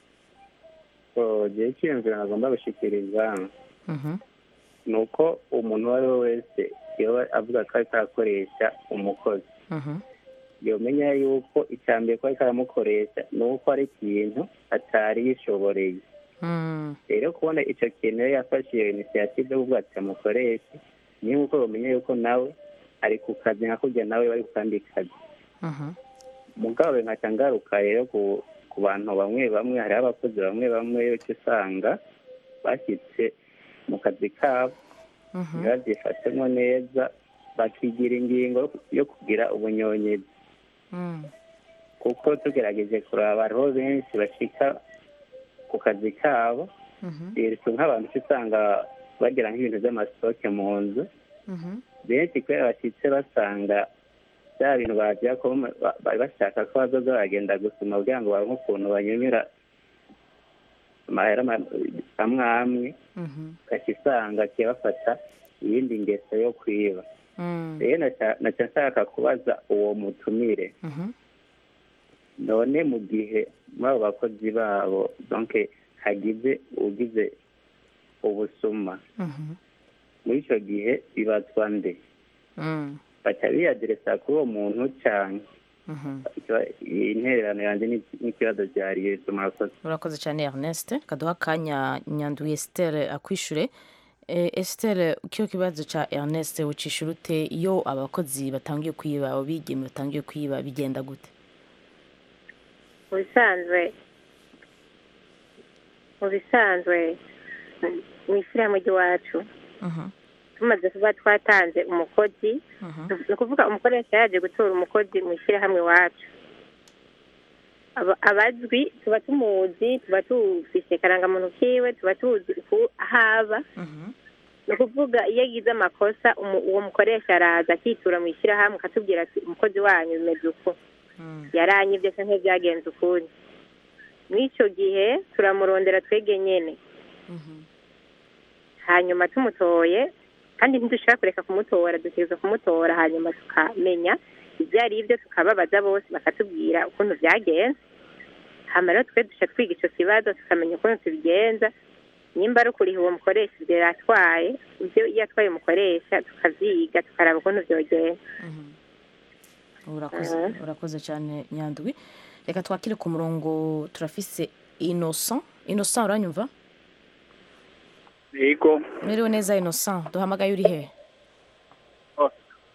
boje icyiyumviro nagomba gushikiriza Mhm. ni uko umuntu uwo ari we wese iyo avuga ko ariko arakoresha umukozi Mhm. yomenya yuko icya mbere ko ariko aramukoresha ni uko ari ikintu atari yishoboreye Mm. rero kubona icyo kintu iyo yafashe iyo inisiyative yo kuvuga ati amukoreshe ni nk'uko bamenya yuko nawe ari ku kazi nka kurya nawe bari ku kandi kazi Mhm. mugabo nkaca ngaruka rero ku ku bantu bamwe bamwe hariho abakozi bamwe bamwe uca usanga bashyitse mu kazi kabo Mhm. ntibabyifatemo neza bakigira ingingo yo kugira ubunyonyezi Mm. kuko tugerageje kuraba hariho benshi bashika ku kazi kabo Mhm. birutse nk'abantu uca usanga bagira nk'ibintu by'amasitoke mu nzu Mhm. benshi kubera bashyitse basanga bya bintu bagira ko ba- bari bashaka ko bazoza baragenda gusoma kugira ngo baronke ukuntu banyunyura amahera ma- amwe amwe Mhm. ugaca usanga kibafata iyindi ngeso yo kwiba Mm. rero naca naca nshaka kubaza uwo mutumire Mhm. none mu gihe muri abo bakozi babo donc hagize ugize ubusuma Mhm. muri icyo gihe bibazwa nde Mm. baca biyaderesa kuri uwo muntu cyane Mhm. Ikiba- iyi intererano yanjye ni- n'ikibazo byari yesu murakoze urakoze cyane ernest kaduha akanya nyanduye estere akwishure Eh, estere kino kibazo cya ernest ucisha urute iyo abakozi batangiye kwiba abigeme batangiye kwiba bigenda gute mu bisanzwe mu bisanzwe mu- mu ishyirahamwe ry'iwacu Mhm. tumaze kuba twatanze umukozi Mhm. ni ukuvuga umukoresha yaje gutora umukozi mu ishyirahamwe iwacu Aba- abazwi tuba tumuzi tuba tufise karangamuntu kiwe tuba tuzi uku ahaba Mhm. ni ukuvuga iyo agize amakosa umu- uwo mukoresha araza akitura mu ishyirahamwe akatubwira ati umukozi wanyu bimeze uku Mm. yaranyibye se nk'ibyagenze ukundi muri icyo gihe turamurondera twege nyene Mhm. hanyuma tumutoye kandi ntidushobora kureka kumutora dutegereza kumutora hanyuma tukamenya ibyo ari byo tukababaza bose bakatubwira ukuntu byagenze hama rero twe duca twiga icyo kibazo tukamenya ukuntu tubigenza nimba ari ukuriha uwo mukoresha ibyo yatwaye ibyo iyo atwaye umukoresha tukavyiga tukaraba ukuntu vyogenda urakoze Mhm. urakoze cyane nyandwi reka twakire ku murongo turafise innocent innocent uranyumva yego mwiriwe neza innocent duhamagaye uri he Oh.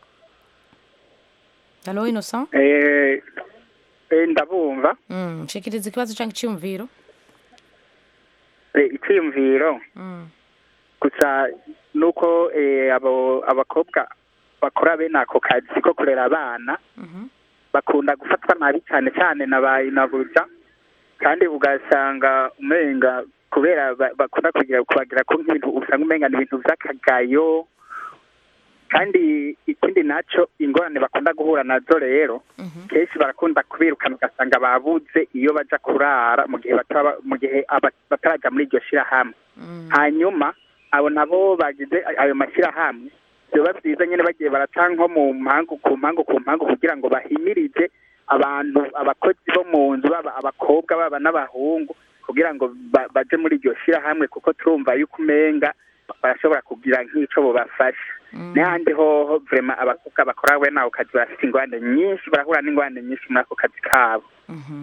halo innocent eh eh, ndabumva Mm, shikiriza ikibazo cyangwa icyumviro Eh, icyiyumviro Mm. gusa nuko eh, abo abakobwa bakora bene ako kazi ko kurera abana Mhm. bakunda gufatwa nabi cyane cyane na ba inabuja kandi ugasanga umenga kubera ba- bakunda kugira kubagira ko nk'ibintu usanga umenga ni ibintu by'akagayo kandi ikindi naco ingorane bakunda guhura nazo rero Mhm. kenshi barakunda kubirukana ugasanga babuze iyo baja kurara mu gihe bataba mu gihe aba- bataraja muri iryo shirahamwe Mm. hanyuma abo nabo bagize ayo mashyirahamwe biba byiza nyine bagiye baraca nko mu mpangu ku mpangu ku mpangu kugira ngo bahimirize abantu abakozi bo mu nzu baba abakobwa baba n'abahungu kugira ngo ba- baje muri iryo shyirahamwe kuko turumva yuko umenga barashobora kugira nk'ico bobafasha n'ahandi hoho vrema abakobwa bakora we nawe kazi bafite ingwande nyinshi barahura n'ingwande nyinshi muri ako kazi kabo Mhm.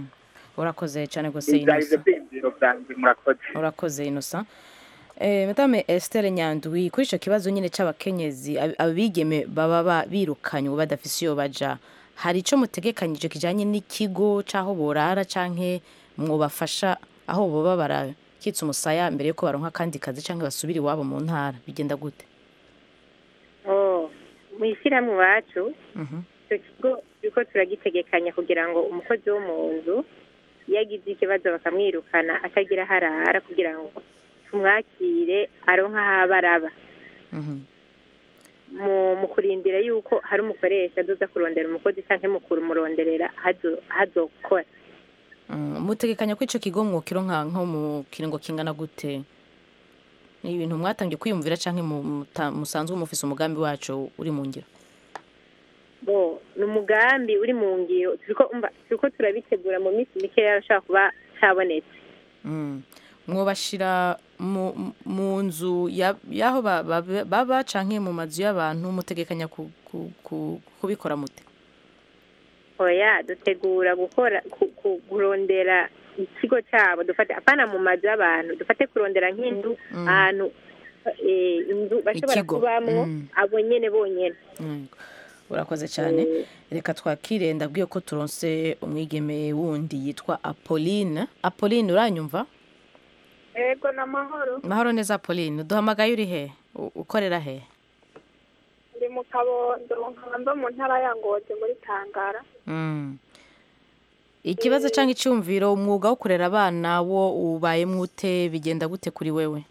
urakoze cyane rwose ibyari inosa byiyumviro byanjye murakoze urakoze inosa Eh, madame Esther Nyandwi kuri icyo kibazo nyine cy'abakenyezi ab- abigeme baba ba- birukanywe badafise iyo baja hari icyo mutegekanyije kijanye n'ikigo c'aho borara canke mwobafasha aho boba barakitsa umusaya mbere yuko baronka akandi kazi canke basubira iwabo mu ntara bigenda gute oh mu ishyirahamwe iwacu Mhm. icyo kigo turiko turagitegekanya kugira ngo umukozi wo mu nzu iyo agize ikibazo bakamwirukana atagira aho arara kugira ngo tumwakire aronke aho aba araba Mhm. mu mu kurindira yuko hari umukoresha azoza kurondera umukozi cyangwa mu kumuronderera aho azokora Mm, mutegekanya ko ico kigo mwokironka nko mu kiringo kingana gute ni ibintu mwatangiye kwiyumvira canke mu- muta- musanzwe mufise umugambi wacu uri mu ngiro bo ni umugambi uri mu ngiro turiko umva turiko turabitegura mu minsi mikeya arashobora kuba cabonetse Mm. mwobashira mu mu nzu ya- y'aho ba- ba- baba canke mu mazu y'abantu mutegekanya ku- ku- ku- kubikora mute oya dutegura gukora ku- ku- kurondera ikigo cyabo dufate apana mu mazu y'abantu dufate kurondera nk'inzu Mm. ahantu eh, inzu bashobora Ikigo. kubamwo Mm. abo nyene bonyene Mm. urakoze cyane reka twakire ndabwiye ko turonse umwigeme wundi yitwa apolline apolline uranyumva ego ni amahoro mahoro neza apolline duhamagaye uri he U- ukorera he ndi mu kabondo nkamba mu ntara ya ngozi muri tangara Mm. ikibazo cyangwa icyumviro umwuga wo kurera abana wo ubayemo ute bigenda gute kuri wewe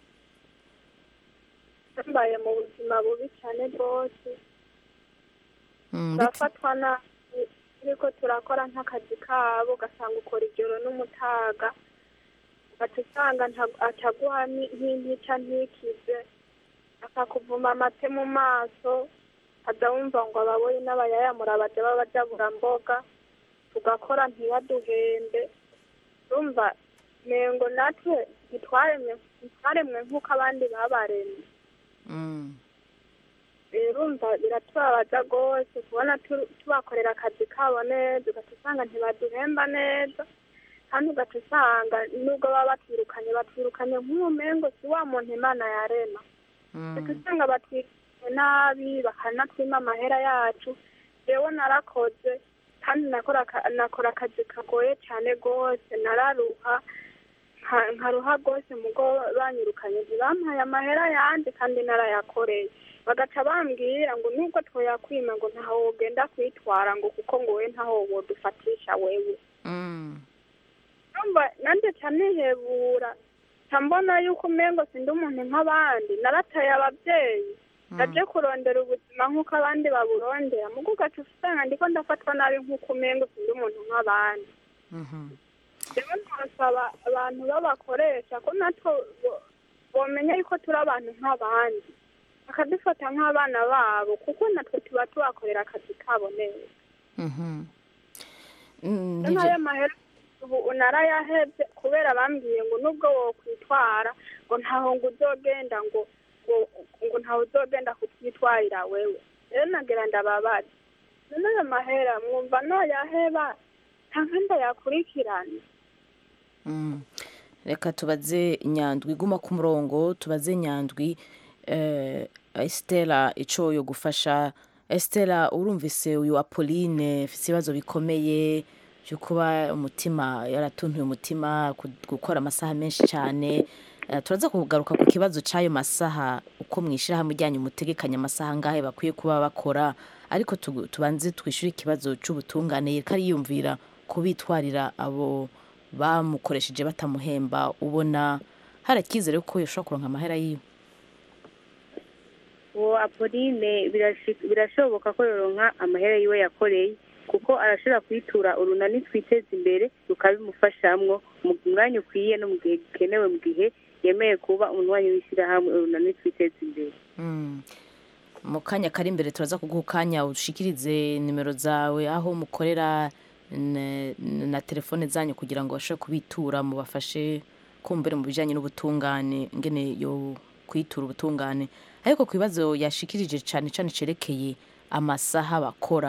mbaye mu buzima bubi cyane rwose Mm, bit- turafatwa nabi turiko turakora nk'akazi kabo ugasanga ukora ijoro n'umutaga ugaca usanga nta- acaguha ni- nk'intica ntikize akakuvuma amate mu maso aza wumva ngo ababoyi n'abayayamura baja babajabura mboga tugakora ntibaduhembe urumva mengo natwe ntitwaremwe ntitwaremwe nk'uko abandi babaremye Mm. rero umva biratubabaza rwose kubona tu- tubakorera akazi kabo neza ugaca usanga ntibaduhemba neza kandi ugaca usanga nubwo baba batwirukanye batwirukanye nk'umengo si wa muntu imana yarema ugaca usanga batwirukanye nabi bakanatwima amahera yacu jewe narakoze kandi nakora aka- nakora akazi kagoye cyane rwose nararuha nka- nkaruha rwose mugo banyirukanye ntibampaye amahera yandi kandi narayakoreye bagaca bambwira ngo nubwo twoyakwima ngo ntaho wogenda kwitwara ngo kuko ngo we ntaho wodufatisha wewe Mm. numva nanjye ca nihebura ca mbona yuko umengo sindi umuntu nk'abandi narataye ababyeyi naje kurondera ubuzima nk'uko abandi baburondera mugo ugaca usanga ndiko ndafatwa nabi nk'uko umengo sindi umuntu nk'abandi Mhm. rero ntasaba abantu b'abakoresha ko natwo bo- bomenya yuko turi abantu nk'abandi bakadufata nk'abana babo kuko natwe tuba tubakorera akazi kabo neza Mhm. Mm, n'ayo nivyo- mahera ubu narayahebye kubera bambwiye ngo nubwo wokwitwara ngo ntaho ngo uzogenda ngo ngo ngo ntaho uzogenda kutwitwarira wewe rero nagira ndababaza none ayo mahera mwumva noyaheba canke ndayakurikirane Mm. reka tubaze nyandwi guma ku murongo tubaze nyandwi eh, estela ico yo gufasha estela urumvise uyu apolline afise ibibazo bikomeye byo kuba umutima yaratuntuye umutima ku- gukora amasaha menshi cyane Eh, turaza kugaruka ku kibazo cy'ayo masaha uko mwishirahamwe ryanyu mutegekanya amasaha angahe bakwiye kuba bakora ariko tugu- tubanze twishyure ikibazo cy'ubutungane yereka ariyumvira kubitwarira abo bamukoresheje batamuhemba ubona hari icyizere ko yashobora kuronka amahera yiwe uwo apoline birashi- birashoboka ko yoronka amahera yiwe yakoreye kuko arashobora kwitura urunani twiteza imbere rukabimufashamwo mu mwanya ukwiye no mu gihe gikenewe mu gihe yemeye kuba umunywanyi w'ishyirahamwe urunani twiteza imbere Mm. mu kanya kari imbere turaza kuguha ukanya ushikirize nimero zawe aho mukorera n- na telefone zanyu kugira ngo bashobore kubitura mubafashe kumbere mu bijyanye n'ubutungane ngene yo kwitura ubutungane ariko ku bibazo yashikirije cyane cyane cerekeye amasaha bakora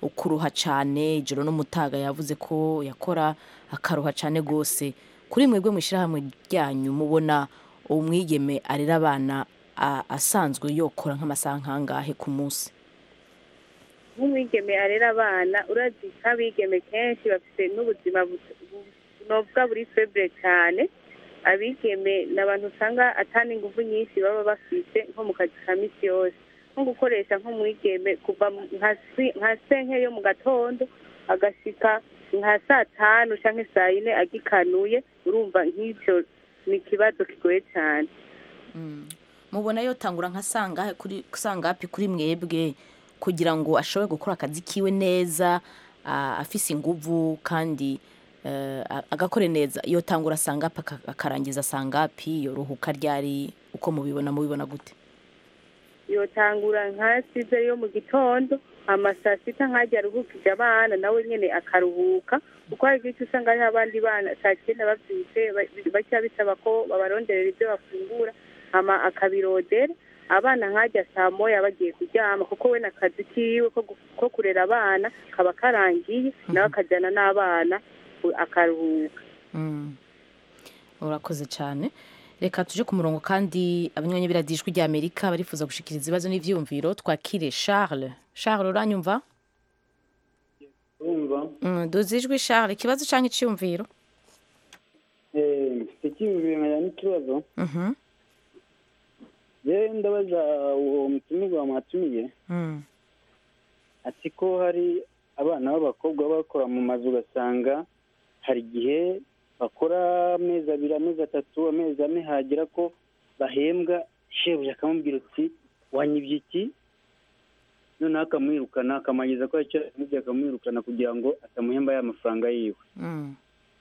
ukuruha cyane ijoro n'umutaga yavuze ko yakora akaruha cyane rwose kuri mwebwe mu ishyirahamwe ryanyu mubona umwigeme arera abana a- asanzwe yokora nk'amasaha nk'angahe ku munsi nk'umwigeme arera abana urazi nk'abigeme kenshi bafite n'ubuzima bu- bu- novuga buri febure cyane abigeme ni abantu usanga atana ingufu nyinshi baba bafite nko mu kazi ka misi yose nko gukoresha nk'umwigeme kuva mu- nka si- nka senke yo mu gatondo agashika nka saa tanu cyangwa saa yine agikanuye urumva nk'ibyo ni ikibazo kigoye cyane mubona yotangura nka sangahe kuri sangapi kuri mwebwe kugira ngo ashobore gukora akazi kiwe neza a- afise inguvu kandi eh, a- agakore neza yotangura sangapi aka- akarangiza sangapi yoruhuka ryari uko mubibona mubibona gute yotangura nka size yo mu gitondo ama saa sita nkajya aruhukije abana nawe nyine akaruhuka kuko hari igihe usanga hariho abandi bana saa cyenda babyutse ba- bajya bisaba ko babaronderera ibyo bafungura ama akabirodera abana nkajya saa moya bagiye kuryama kuko we n'akazi kiwe ko gu- ko kurera abana kaba karangiye nawe akajyana n'abana u- akaruhuka Mm. urakoze cyane reka tuje ku murongo kandi abanywanyi biradijwi rya amerika barifuza gushikiriza ibibazo n'ivyiyumviro twakire charles charles uranyumva urumva mm, duzi ijwi charles ikibazo canke iciyumviro eh, mfite icyiyumviro nkajya n'ikibazo Mhm. yewe ndabaza uwo mutumirwa mwatumiye Mm. ati ko hari abana b'abakobwa baba bakora mu mazu ugasanga hari igihe bakora amezi abiri amezi atatu amezi ane hagera ko bahembwa shebuja akamubwira uti wanyibye iki noneho akamwirukana akamanyiza ko icyo yamubye akamwirukana kugira ngo atamuhemba ya mafaranga yiwe Mm.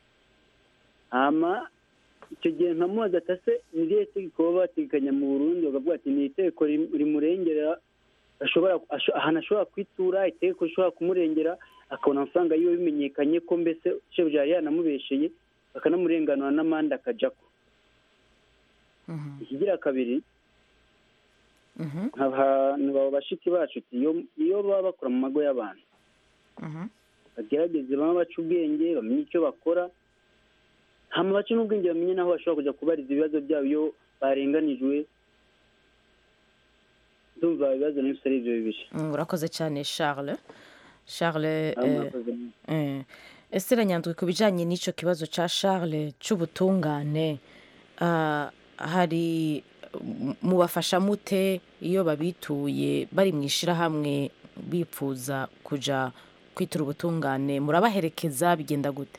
hama icyo gihe nkamubaza ati ese ni irihe tegeko baba bategekanya mu burundi bakavuga ati ni itegeko rim- rimurengera ashobora asho- ahantu ashobora kwitura itegeko rishobora kumurengera akabona amafaranga yiwe bimenyekanye ko mbese shebuja yari yanamubesheye bakanamurenganura n'amande akajako ikigira kabiri Mhm. abantu baba bashiki bacu uti iyo iyo baba bakora mu mago y'abantu Mhm. bagerageze baba baca ubwenge bamenye icyo bakora hama bace n'ubwenge bamenye n'aho bashobora kujya kubariza ibibazo byabo iyo barenganijwe ndumva ibibazo n'ibyo ari byo bibiri Mm, urakoze cyane charles charles Ah, eh, murakoze. eh, ese ranyandwi ku bijyanye n'icyo kibazo cya charles cy'ubutungane ah, hari m- mubafasha mute iyo babituye bari mu ishyirahamwe bipfuza kujya kwitura ubutungane murabaherekeza bigenda gute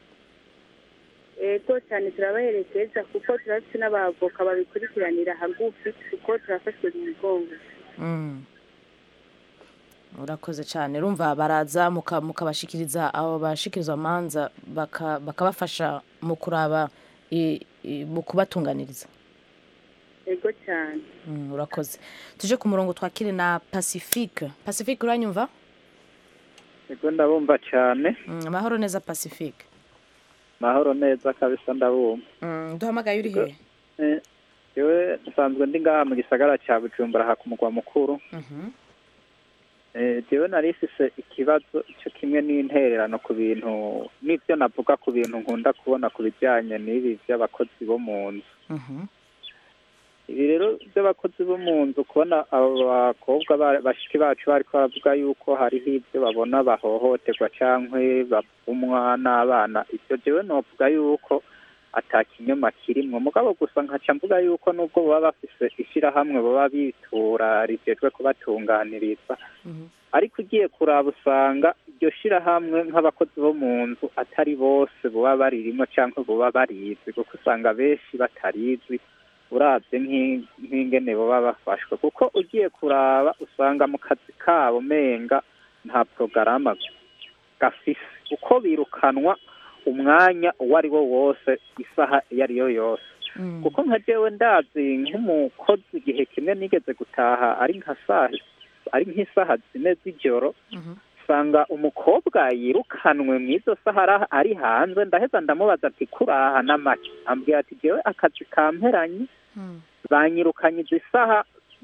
ego cyane turabaherekeza kuko turafite n'abavoka babikurikiranira hagufi kuko turafashwe mu mugongo Mm. urakoze cyane rumva baraza muka- mukabashikiriza abo bashikiriza amanza baka- bakabafasha mu kuraba i- i- mu kubatunganiriza ego cyane Mm, urakoze tuje ku murongo twakire na pacifique pacifique uranyumva ego ndabumva cyane Mm, amahoro neza pacifique mahoro neza kabisa ndabumva Mm, duhamagaye uri hehe Eh, yewe nsanzwe ndi ngaha mu gisagara cya bujumbura aha ku mugwa mukuru Mhm. Eh, jewe nari ifise ikibazo cyo kimwe n'intererano ku bintu n'ibyo navuga ku bintu nkunda kubona ku bijyanye n'ibi by'abakozi bo mu nzu Mhm. ibi rero by'abakozi bo mu nzu kubona abo bakobwa ba- bashiki bacu bariko baravuga yuko hariho ibyo babona bahohoterwa cyangwa bavumwa n'abana ibyo jewe novuga yuko ata kinyoma kirimwo mugabo gusa nkaca mvuga yuko nubwo baba bafise ishyirahamwe baba bitura rijejwe kubatunganiriza ariko ugiye kuraba usanga iryo shyirahamwe nk'abakozi bo mu nzu atari bose baba baririmo cyangwa baba barizi kuko usanga benshi batarizi urabye nk'i- nk'ingene baba bafashwe kuko ugiye kuraba usanga mu kazi kabo menga nta porogaramu gafise uko birukanwa umwanya uwo ari wo wose isaha iyo ari yo yose kuko nka jewe ndazi nk'umukozi igihe kimwe nigeze gutaha ari nka saa ari nk'isaha zine z'ijoro usanga umukobwa yirukanwe mu izo saha ara- ari hanze ndaheza ndamubaza ati kuraha n'amaki ambwira ati jewe akazi kamperanye banyirukanye izi saha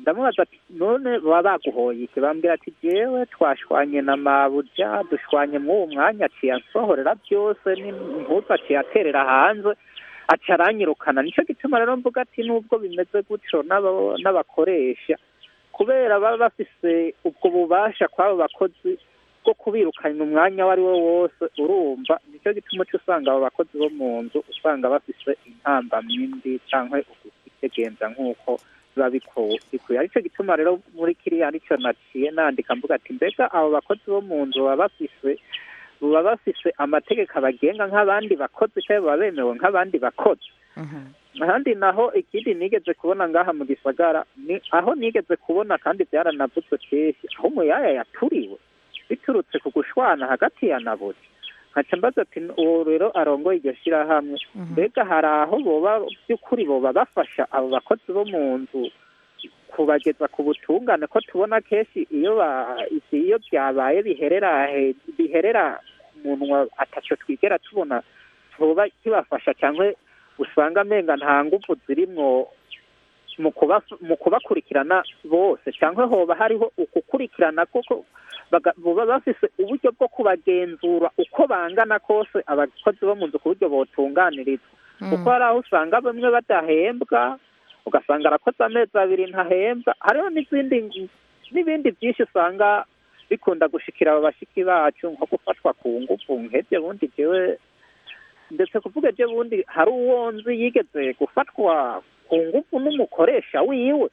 ndamubaza ati none baba baguhoye iki bambwira ati jewe twashwanye na mabuja dushwanye mw'uwo mwanya aciye ansohorera byose n'impuzu aciye aterera hanze aca aranyirukana nicyo gituma rero mvuga ati nubwo bimeze gutyo n'aba- n'abakoresha kubera baba bafise ubwo bubasha kw'abo bakozi bwo kubirukana umwanya uwo ari wo wose urumva nicyo gituma uca usanga abo bakozi bo mu nzu usanga bafise intambamyi mbi cyangwa ukitegenza nk'uko biba biko- bikwiye aricyo gituma rero muri kiriya nicyo naciye nandika mvuga ati mbega abo bakozi bo mu nzu baba bafise baba bafise amategeko abagenga nk'abandi bakozi cyangwa baba bemewe nk'abandi bakozi ahandi naho ikindi nigeze kubona ngaha mu gisagara ni aho nigeze kubona kandi byaranavuzwe kenshi aho umuyaya yaturiwe biturutse ku gushwana hagati ya nabuze nkaca mbaza ati uwo rero arongoye iryo shyirahamwe mbega hari aho boba by'ukuri boba bafasha abo bakozi bo mu nzu kubageza ku butungane ko tubona kenshi iyo ba isi- iyo byabaye biherera he- biherera ku munwa ataco twigera tubona tuba kibafasha cyangwa usanga amenga nta nguvu zirimwo mu kubaf- mu kubakurikirana bose cyangwa hoba hariho ukukurikirana koko baga- boba bafise uburyo bwo kubagenzura uko bangana kose abakozi bo mu nzu ku buryo botunganirizwa kuko hari aho usanga bamwe badahembwa ugasanga arakoze amezi abiri ntahembwa hariho n'izindi n'ibindi byinshi usanga bikunda gushikira abo bashiki bacu nko gufatwa ku ngufu nk'ebyo bundi jewe ndetse kuvuga ibyo bundi hari uwo nzi yigeze gufatwa ku ngufu n'umukoresha wiwe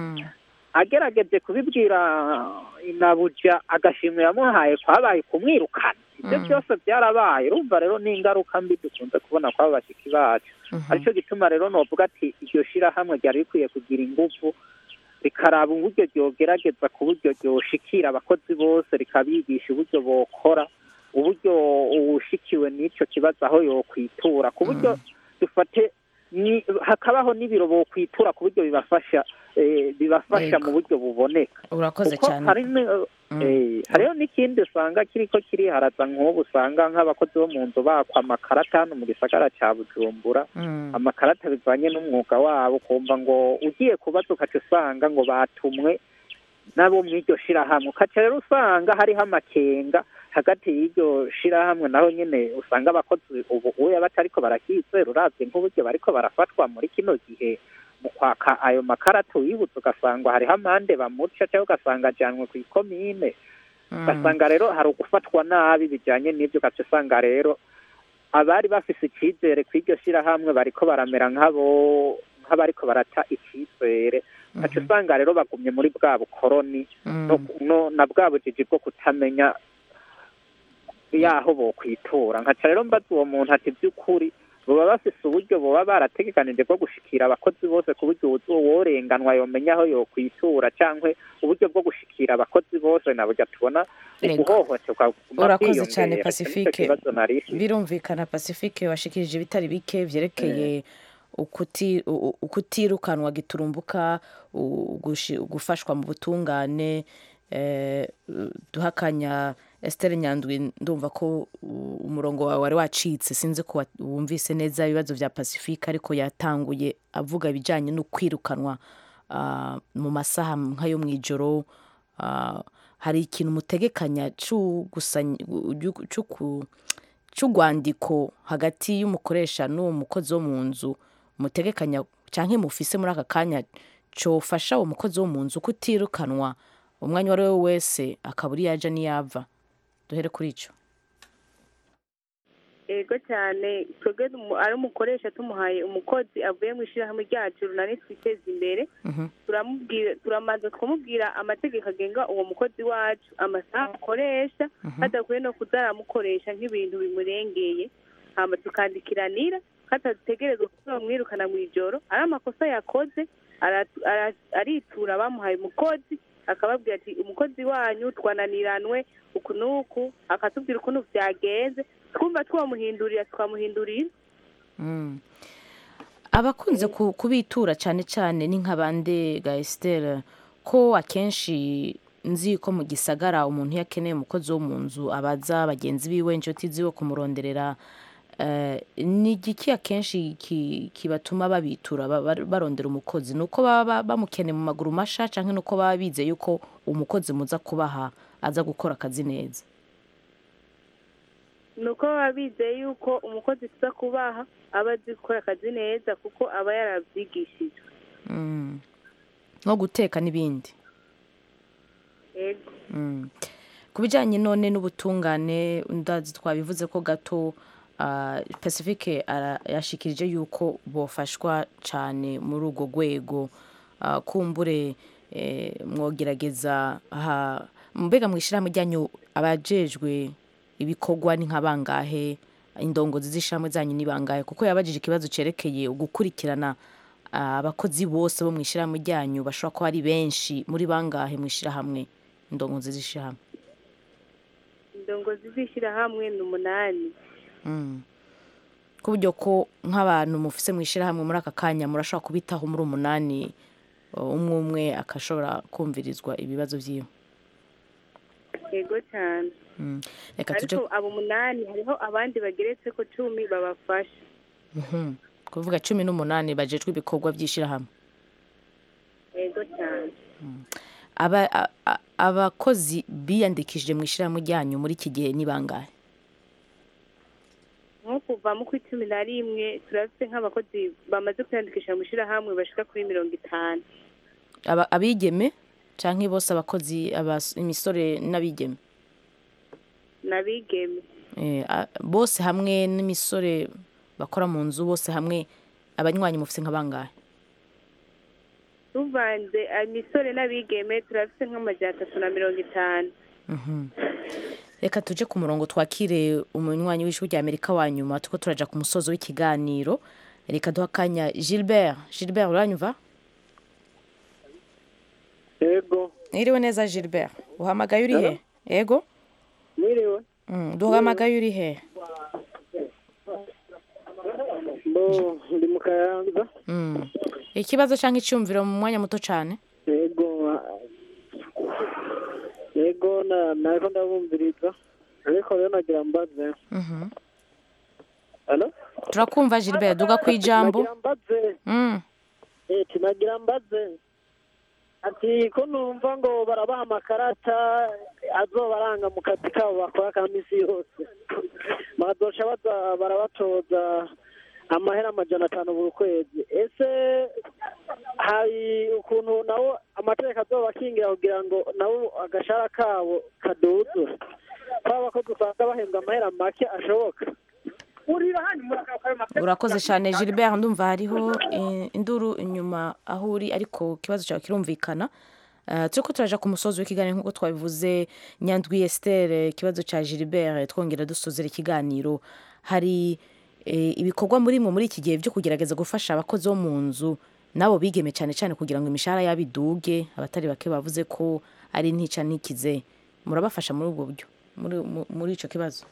agerageje kubibwira inabuja agashimwe yamuhaye kwabaye kumwirukana ibyo byose byarabaye urumva rero ni ingaruka mbi dukunze kubona kw'abo bashiki bacu aricyo gituma rero novuga ati iryo shirahamwe ryari rikwiye kugira ingufu rikaraba uburyo ryogerageza ku buryo ryoshikira abakozi bose rikabigisha uburyo bokora uburyo uwushikiwe n'icyo kibazo aho yokwitura ku buryo dufate ni hakabaho n'ibiro bokwitura ku buryo bibafasha eh, bibafasha mu buryo buboneka urakoze kuko cyane hari ni- eh, hariho n'ikindi usanga kiriko kiriharaza nk'ubu usanga nk'abakozi bo mu nzu bakwa amakarata hano mu gisagara cya bujumbura amakarata bivanye n'umwuga wabo ukumva ngo ugiye kubaza ukaca usanga ngo batumwe nabo mu iryo shirahamwe ukaca rero usanga hariho amakenga hagati y'iryo shirahamwe naho nyine usanga abakozi ubu uya batariko barakizera uravye nk'uburyo bariko barafatwa muri kino gihe mu kwaka ayo makarata uyibutse ugasanga hariho amande bamuca cyangwa ugasanga ajanwe ku ikomine ugasanga rero hari ugufatwa nabi bijanye n'ibyo ugaca usanga rero abari bafise icyizere ku iryo shirahamwe bariko baramera nk'abo nk'abariko barata icyizere ugaca usanga rero bagumye muri bwa bukoroni no, no, na bwa bujiji bwo kutamenya yaho bokwitura nkaca rero mbaza uwo muntu ati by'ukuri baba bafise uburyo boba barategekanije bwo gushikira abakozi bose ku buryo uwo worenganwa yomenya aho yokwitura cyangwa uburyo bwo gushikira abakozi bose na burya tubona Yego. guhohoterwa kuguma urakoze cyane kwiyongera. Icyo pacifique nicyo kibazo nari mfise. birumvikana pacifique washikirije ibitari bike vyerekeye ukuti- u- u- ukutirukanwa giturumbuka u- gushi- gufashwa mu butungane eh, duhakanya Esther Nyandwi ndumva ko u- umurongo wawe wari wacitse sinzi ko wa- wumvise neza ibibazo vya Pacifique ariko yatanguye avuga ibijanye no kwirukanwa ah, mu masaha nk'ayo mw'ijoro ah, hari ikintu mutegekanya c'ugusanya- u- c'uku- c'urwandiko hagati y'umukoresha n'uwo mukozi wo mu nzu mutegekanya canke mufise muri aka kanya cofasha uwo mukozi wo mu nzu kutirukanwa umwanya uwo ari we wese akaba uri yaja n'iyava duhere kuri ico ego cyane twebwe tumu- ari umukoresha tumuhaye umukozi avuye mu ishyirahamwe ryacu runani twiteza imbere turamubwira turamanza tukamubwira amategeko agenga uwo mukozi wacu amasaha akoresha hadakuye no kuza aramukoresha nk'ibintu bimurengeye hama tukandikiranira ko atategerezwa kuba bamwirukana mu ijoro ari amakosa yakoze ara- ara- aritura bamuhaye umukozi akababwira ati umukozi wanyu twananiranwe uku n'uku akatubwira ukuntu byagenze twumva twamuhindurira twamuhindurira Mm. abakunze ku- kubitura cyane cyane ni nk'abande ga Esther ko akenshi nzi ko mu gisagara umuntu iyo akeneye umukozi wo mu nzu abaza bagenzi biwe inshuti ziwe kumuronderera Eh, ni igiki akenshi ki- kibatuma babitura ba- ba- barondera umukozi ni uko baba ba- bamukeneye mu maguru masha cyangwa ni uko baba bizeye yuko umukozi muza kubaha aza gukora akazi neza ni uko baba bizeye yuko umukozi tuza kubaha aba azi gukora akazi neza kuko aba yarabyigishijwe Mm. nko guteka n'ibindi yego Mm. ku bijyanye none n'ubutungane ndazi twabivuze ko gato ah, pacifique ara- yashikirije yuko bofashwa cyane muri urwo rwego Ah, kumbure eh, mwogerageza aha mbega mu ishyirahamwe ryanyu abajejwe ibikorwa ni nka bangahe indongozi z'ishyirahamwe zanyu ni bangahe kuko yabajije ikibazo cyerekeye gukurikirana ah, abakozi bose bo mu ishyirahamwe ryanyu bashobora kuba ari benshi muri bangahe mu ishyirahamwe indongozi z'ishyirahamwe indongozi z'ishyirahamwe ni umunani Mm. ku buryo ko nk'abantu mufise mu ishyirahamwe muri aka kanya murashobora kubitaho muri umunani uh, umwe umwe akashobora kumvirizwa ibibazo byiwe yego cyane Mm. reka tuje ariko abo umunani hariho abandi bageretse ko cumi babafasha Mhm. kuvuga cumi n'umunani bajejwe ibikorwa by'ishyirahamwe yego cyane Aba- a- a- abakozi biyandikishije mu ishyirahamwe ryanyu muri iki gihe ni bangahe nko kuva mu ku icumi na rimwe turafite nk'abakozi bamaze kwiyandikisha mu ishyirahamwe bashika kuri mirongo itanu Aba- abigeme cyangwa bose abakozi abas- imisore n'abigeme n'abigeme Eh, a- bose hamwe n'imisore bakora mu nzu bose hamwe abanywanyi mufite nka bangahe tuvanze imisore n'abigeme turafite nk'amajana atatu na mirongo itanu Mhm. reka tuje ku murongo twakire umunywanyi w'ijwi rya amerika wa nyuma tuko turaja ku musozo w'ikiganiro reka duha akanya gilbert gilbert uranyumva yego iriwe neza gilbert uhamagaye uri he yego mwiriwe Mm, duhamagaye uri he bo ndi mu kayanza Mm. ikibazo cyangwa icyumviro mu mwanya muto cyane yego yego na nariko ndabumviriza ariko rero nagira mbaze Mhm. Alo? turakumva gilbert duga ku ijambo nagira mbaze Mm. eh nagira mbaze ati ko numva ngo barabaha amakarata azobaranga mu kazi kabo bakora ka misi yose bazoca baza barabatoza amahera amajana atanu buri kwezi ese hari ukuntu nabo amategeko azoba akingira kugira ngo nabo agashara kabo kaduzure kwa abakozi usanga bahembwa amahera make ashoboka urakoze cyane gilbert ndumva hariho eh, induru inyuma aho uri ariko ikibazo cyawe kirumvikana Uh, turiko turaja ku musozi w'ikiganiro nk'uko twabivuze nyandwi estere ikibazo cya gilbert twongera dusozera ikiganiro hari eh, ibikorwa muri mwe muri iki gihe byo kugerageza gufasha abakozi bo mu nzu nabo bigeme cyane cyane kugira ngo imishahara yabo iduge abatari bake bavuze ko ari ntica ntikize murabafasha muri ubwo buryo muri, mu- muri ico kibazo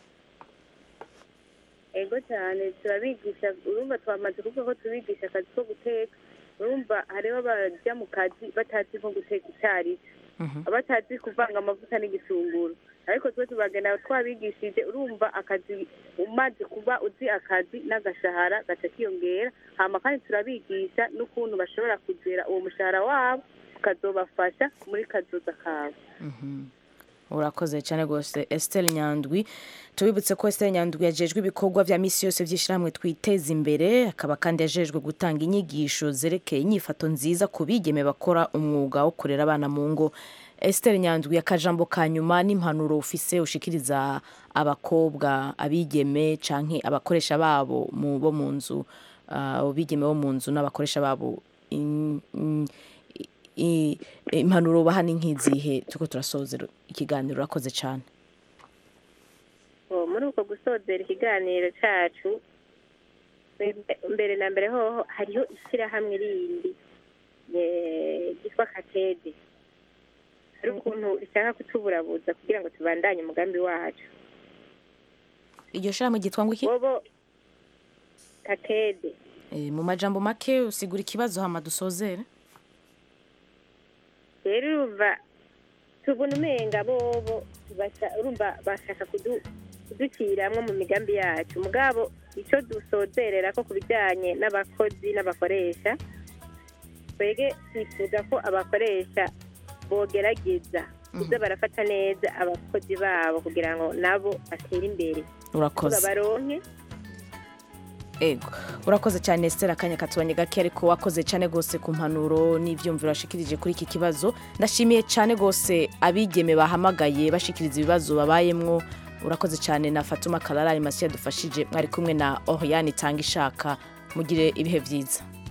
yego cyane turabigisha urumva twamaze kuvuga ko tubigisha akazi ko guteka urumva hariho abajya mu kazi batazi nko guteka icyayi abatazi kuvanga amavuta n'igisunguro ariko twe tubagana twabigishije urumva akazi umaze kuba uzi akazi n'agashahara gaca kiyongera hama kandi turabigisha n'ukuntu bashobora kugera uwo mushahara wabo ukazobafasha muri kazoza kabo urakoze cyane rwose esiteri nyandwi tubibutse ko esiteri nyandwi yajejwe ibikorwa bya misi yose by'ishyirahamwe twiteza imbere akaba kandi yajejwe gutanga inyigisho zerekeye inyifato nziza ku bigeme bakora umwuga wo kurera abana mu ngo esiteri nyandwi akajambo ka nyuma n'impanuro ufise ushikiriza abakobwa abigeme canke abakoresha babo mu bo mu nzu ah, abigeme bo mu nzu n'abakoresha babo in- in- i- impanuro baha ni nk'izihe turiko turasozera ikiganiro urakoze cyane Oh, muri uko gusozera ikiganiro cyacu mbe- mbere na mbere hoho hariho ishyirahamwe rindi eh, ryitwa katede hari ukuntu rishaka kutuburabuza kugira ngo tubandanye umugambi wacu iryo shirahamwe ryitwa ngo iki bobo katede Eh, mu majambo make usigura ikibazo hama dusozere rero urumva tubona umenga bobo basha- urumva bashaka kudu- kuduciramwo mu migambi yacu mugabo icyo dusozerera ko ku bijyanye n'abakozi n'abakoresha twege twifuza ko abakoresha bogerageza kuza barafata neza abakozi babo kugira ngo nabo batere imbere Urakoze. baronke ego urakoze cyane Esther akanya katubanye gake ariko wakoze cyane rwose ku mpanuro n'ibyumviro washikirije kuri iki kibazo ndashimiye cyane rwose abigeme bahamagaye bashikiriza ibibazo babayemwo urakoze cyane na Fatuma Karara Alimasi yadufashije mwari kumwe na Oriane Tanga ishaka mugire ibihe byiza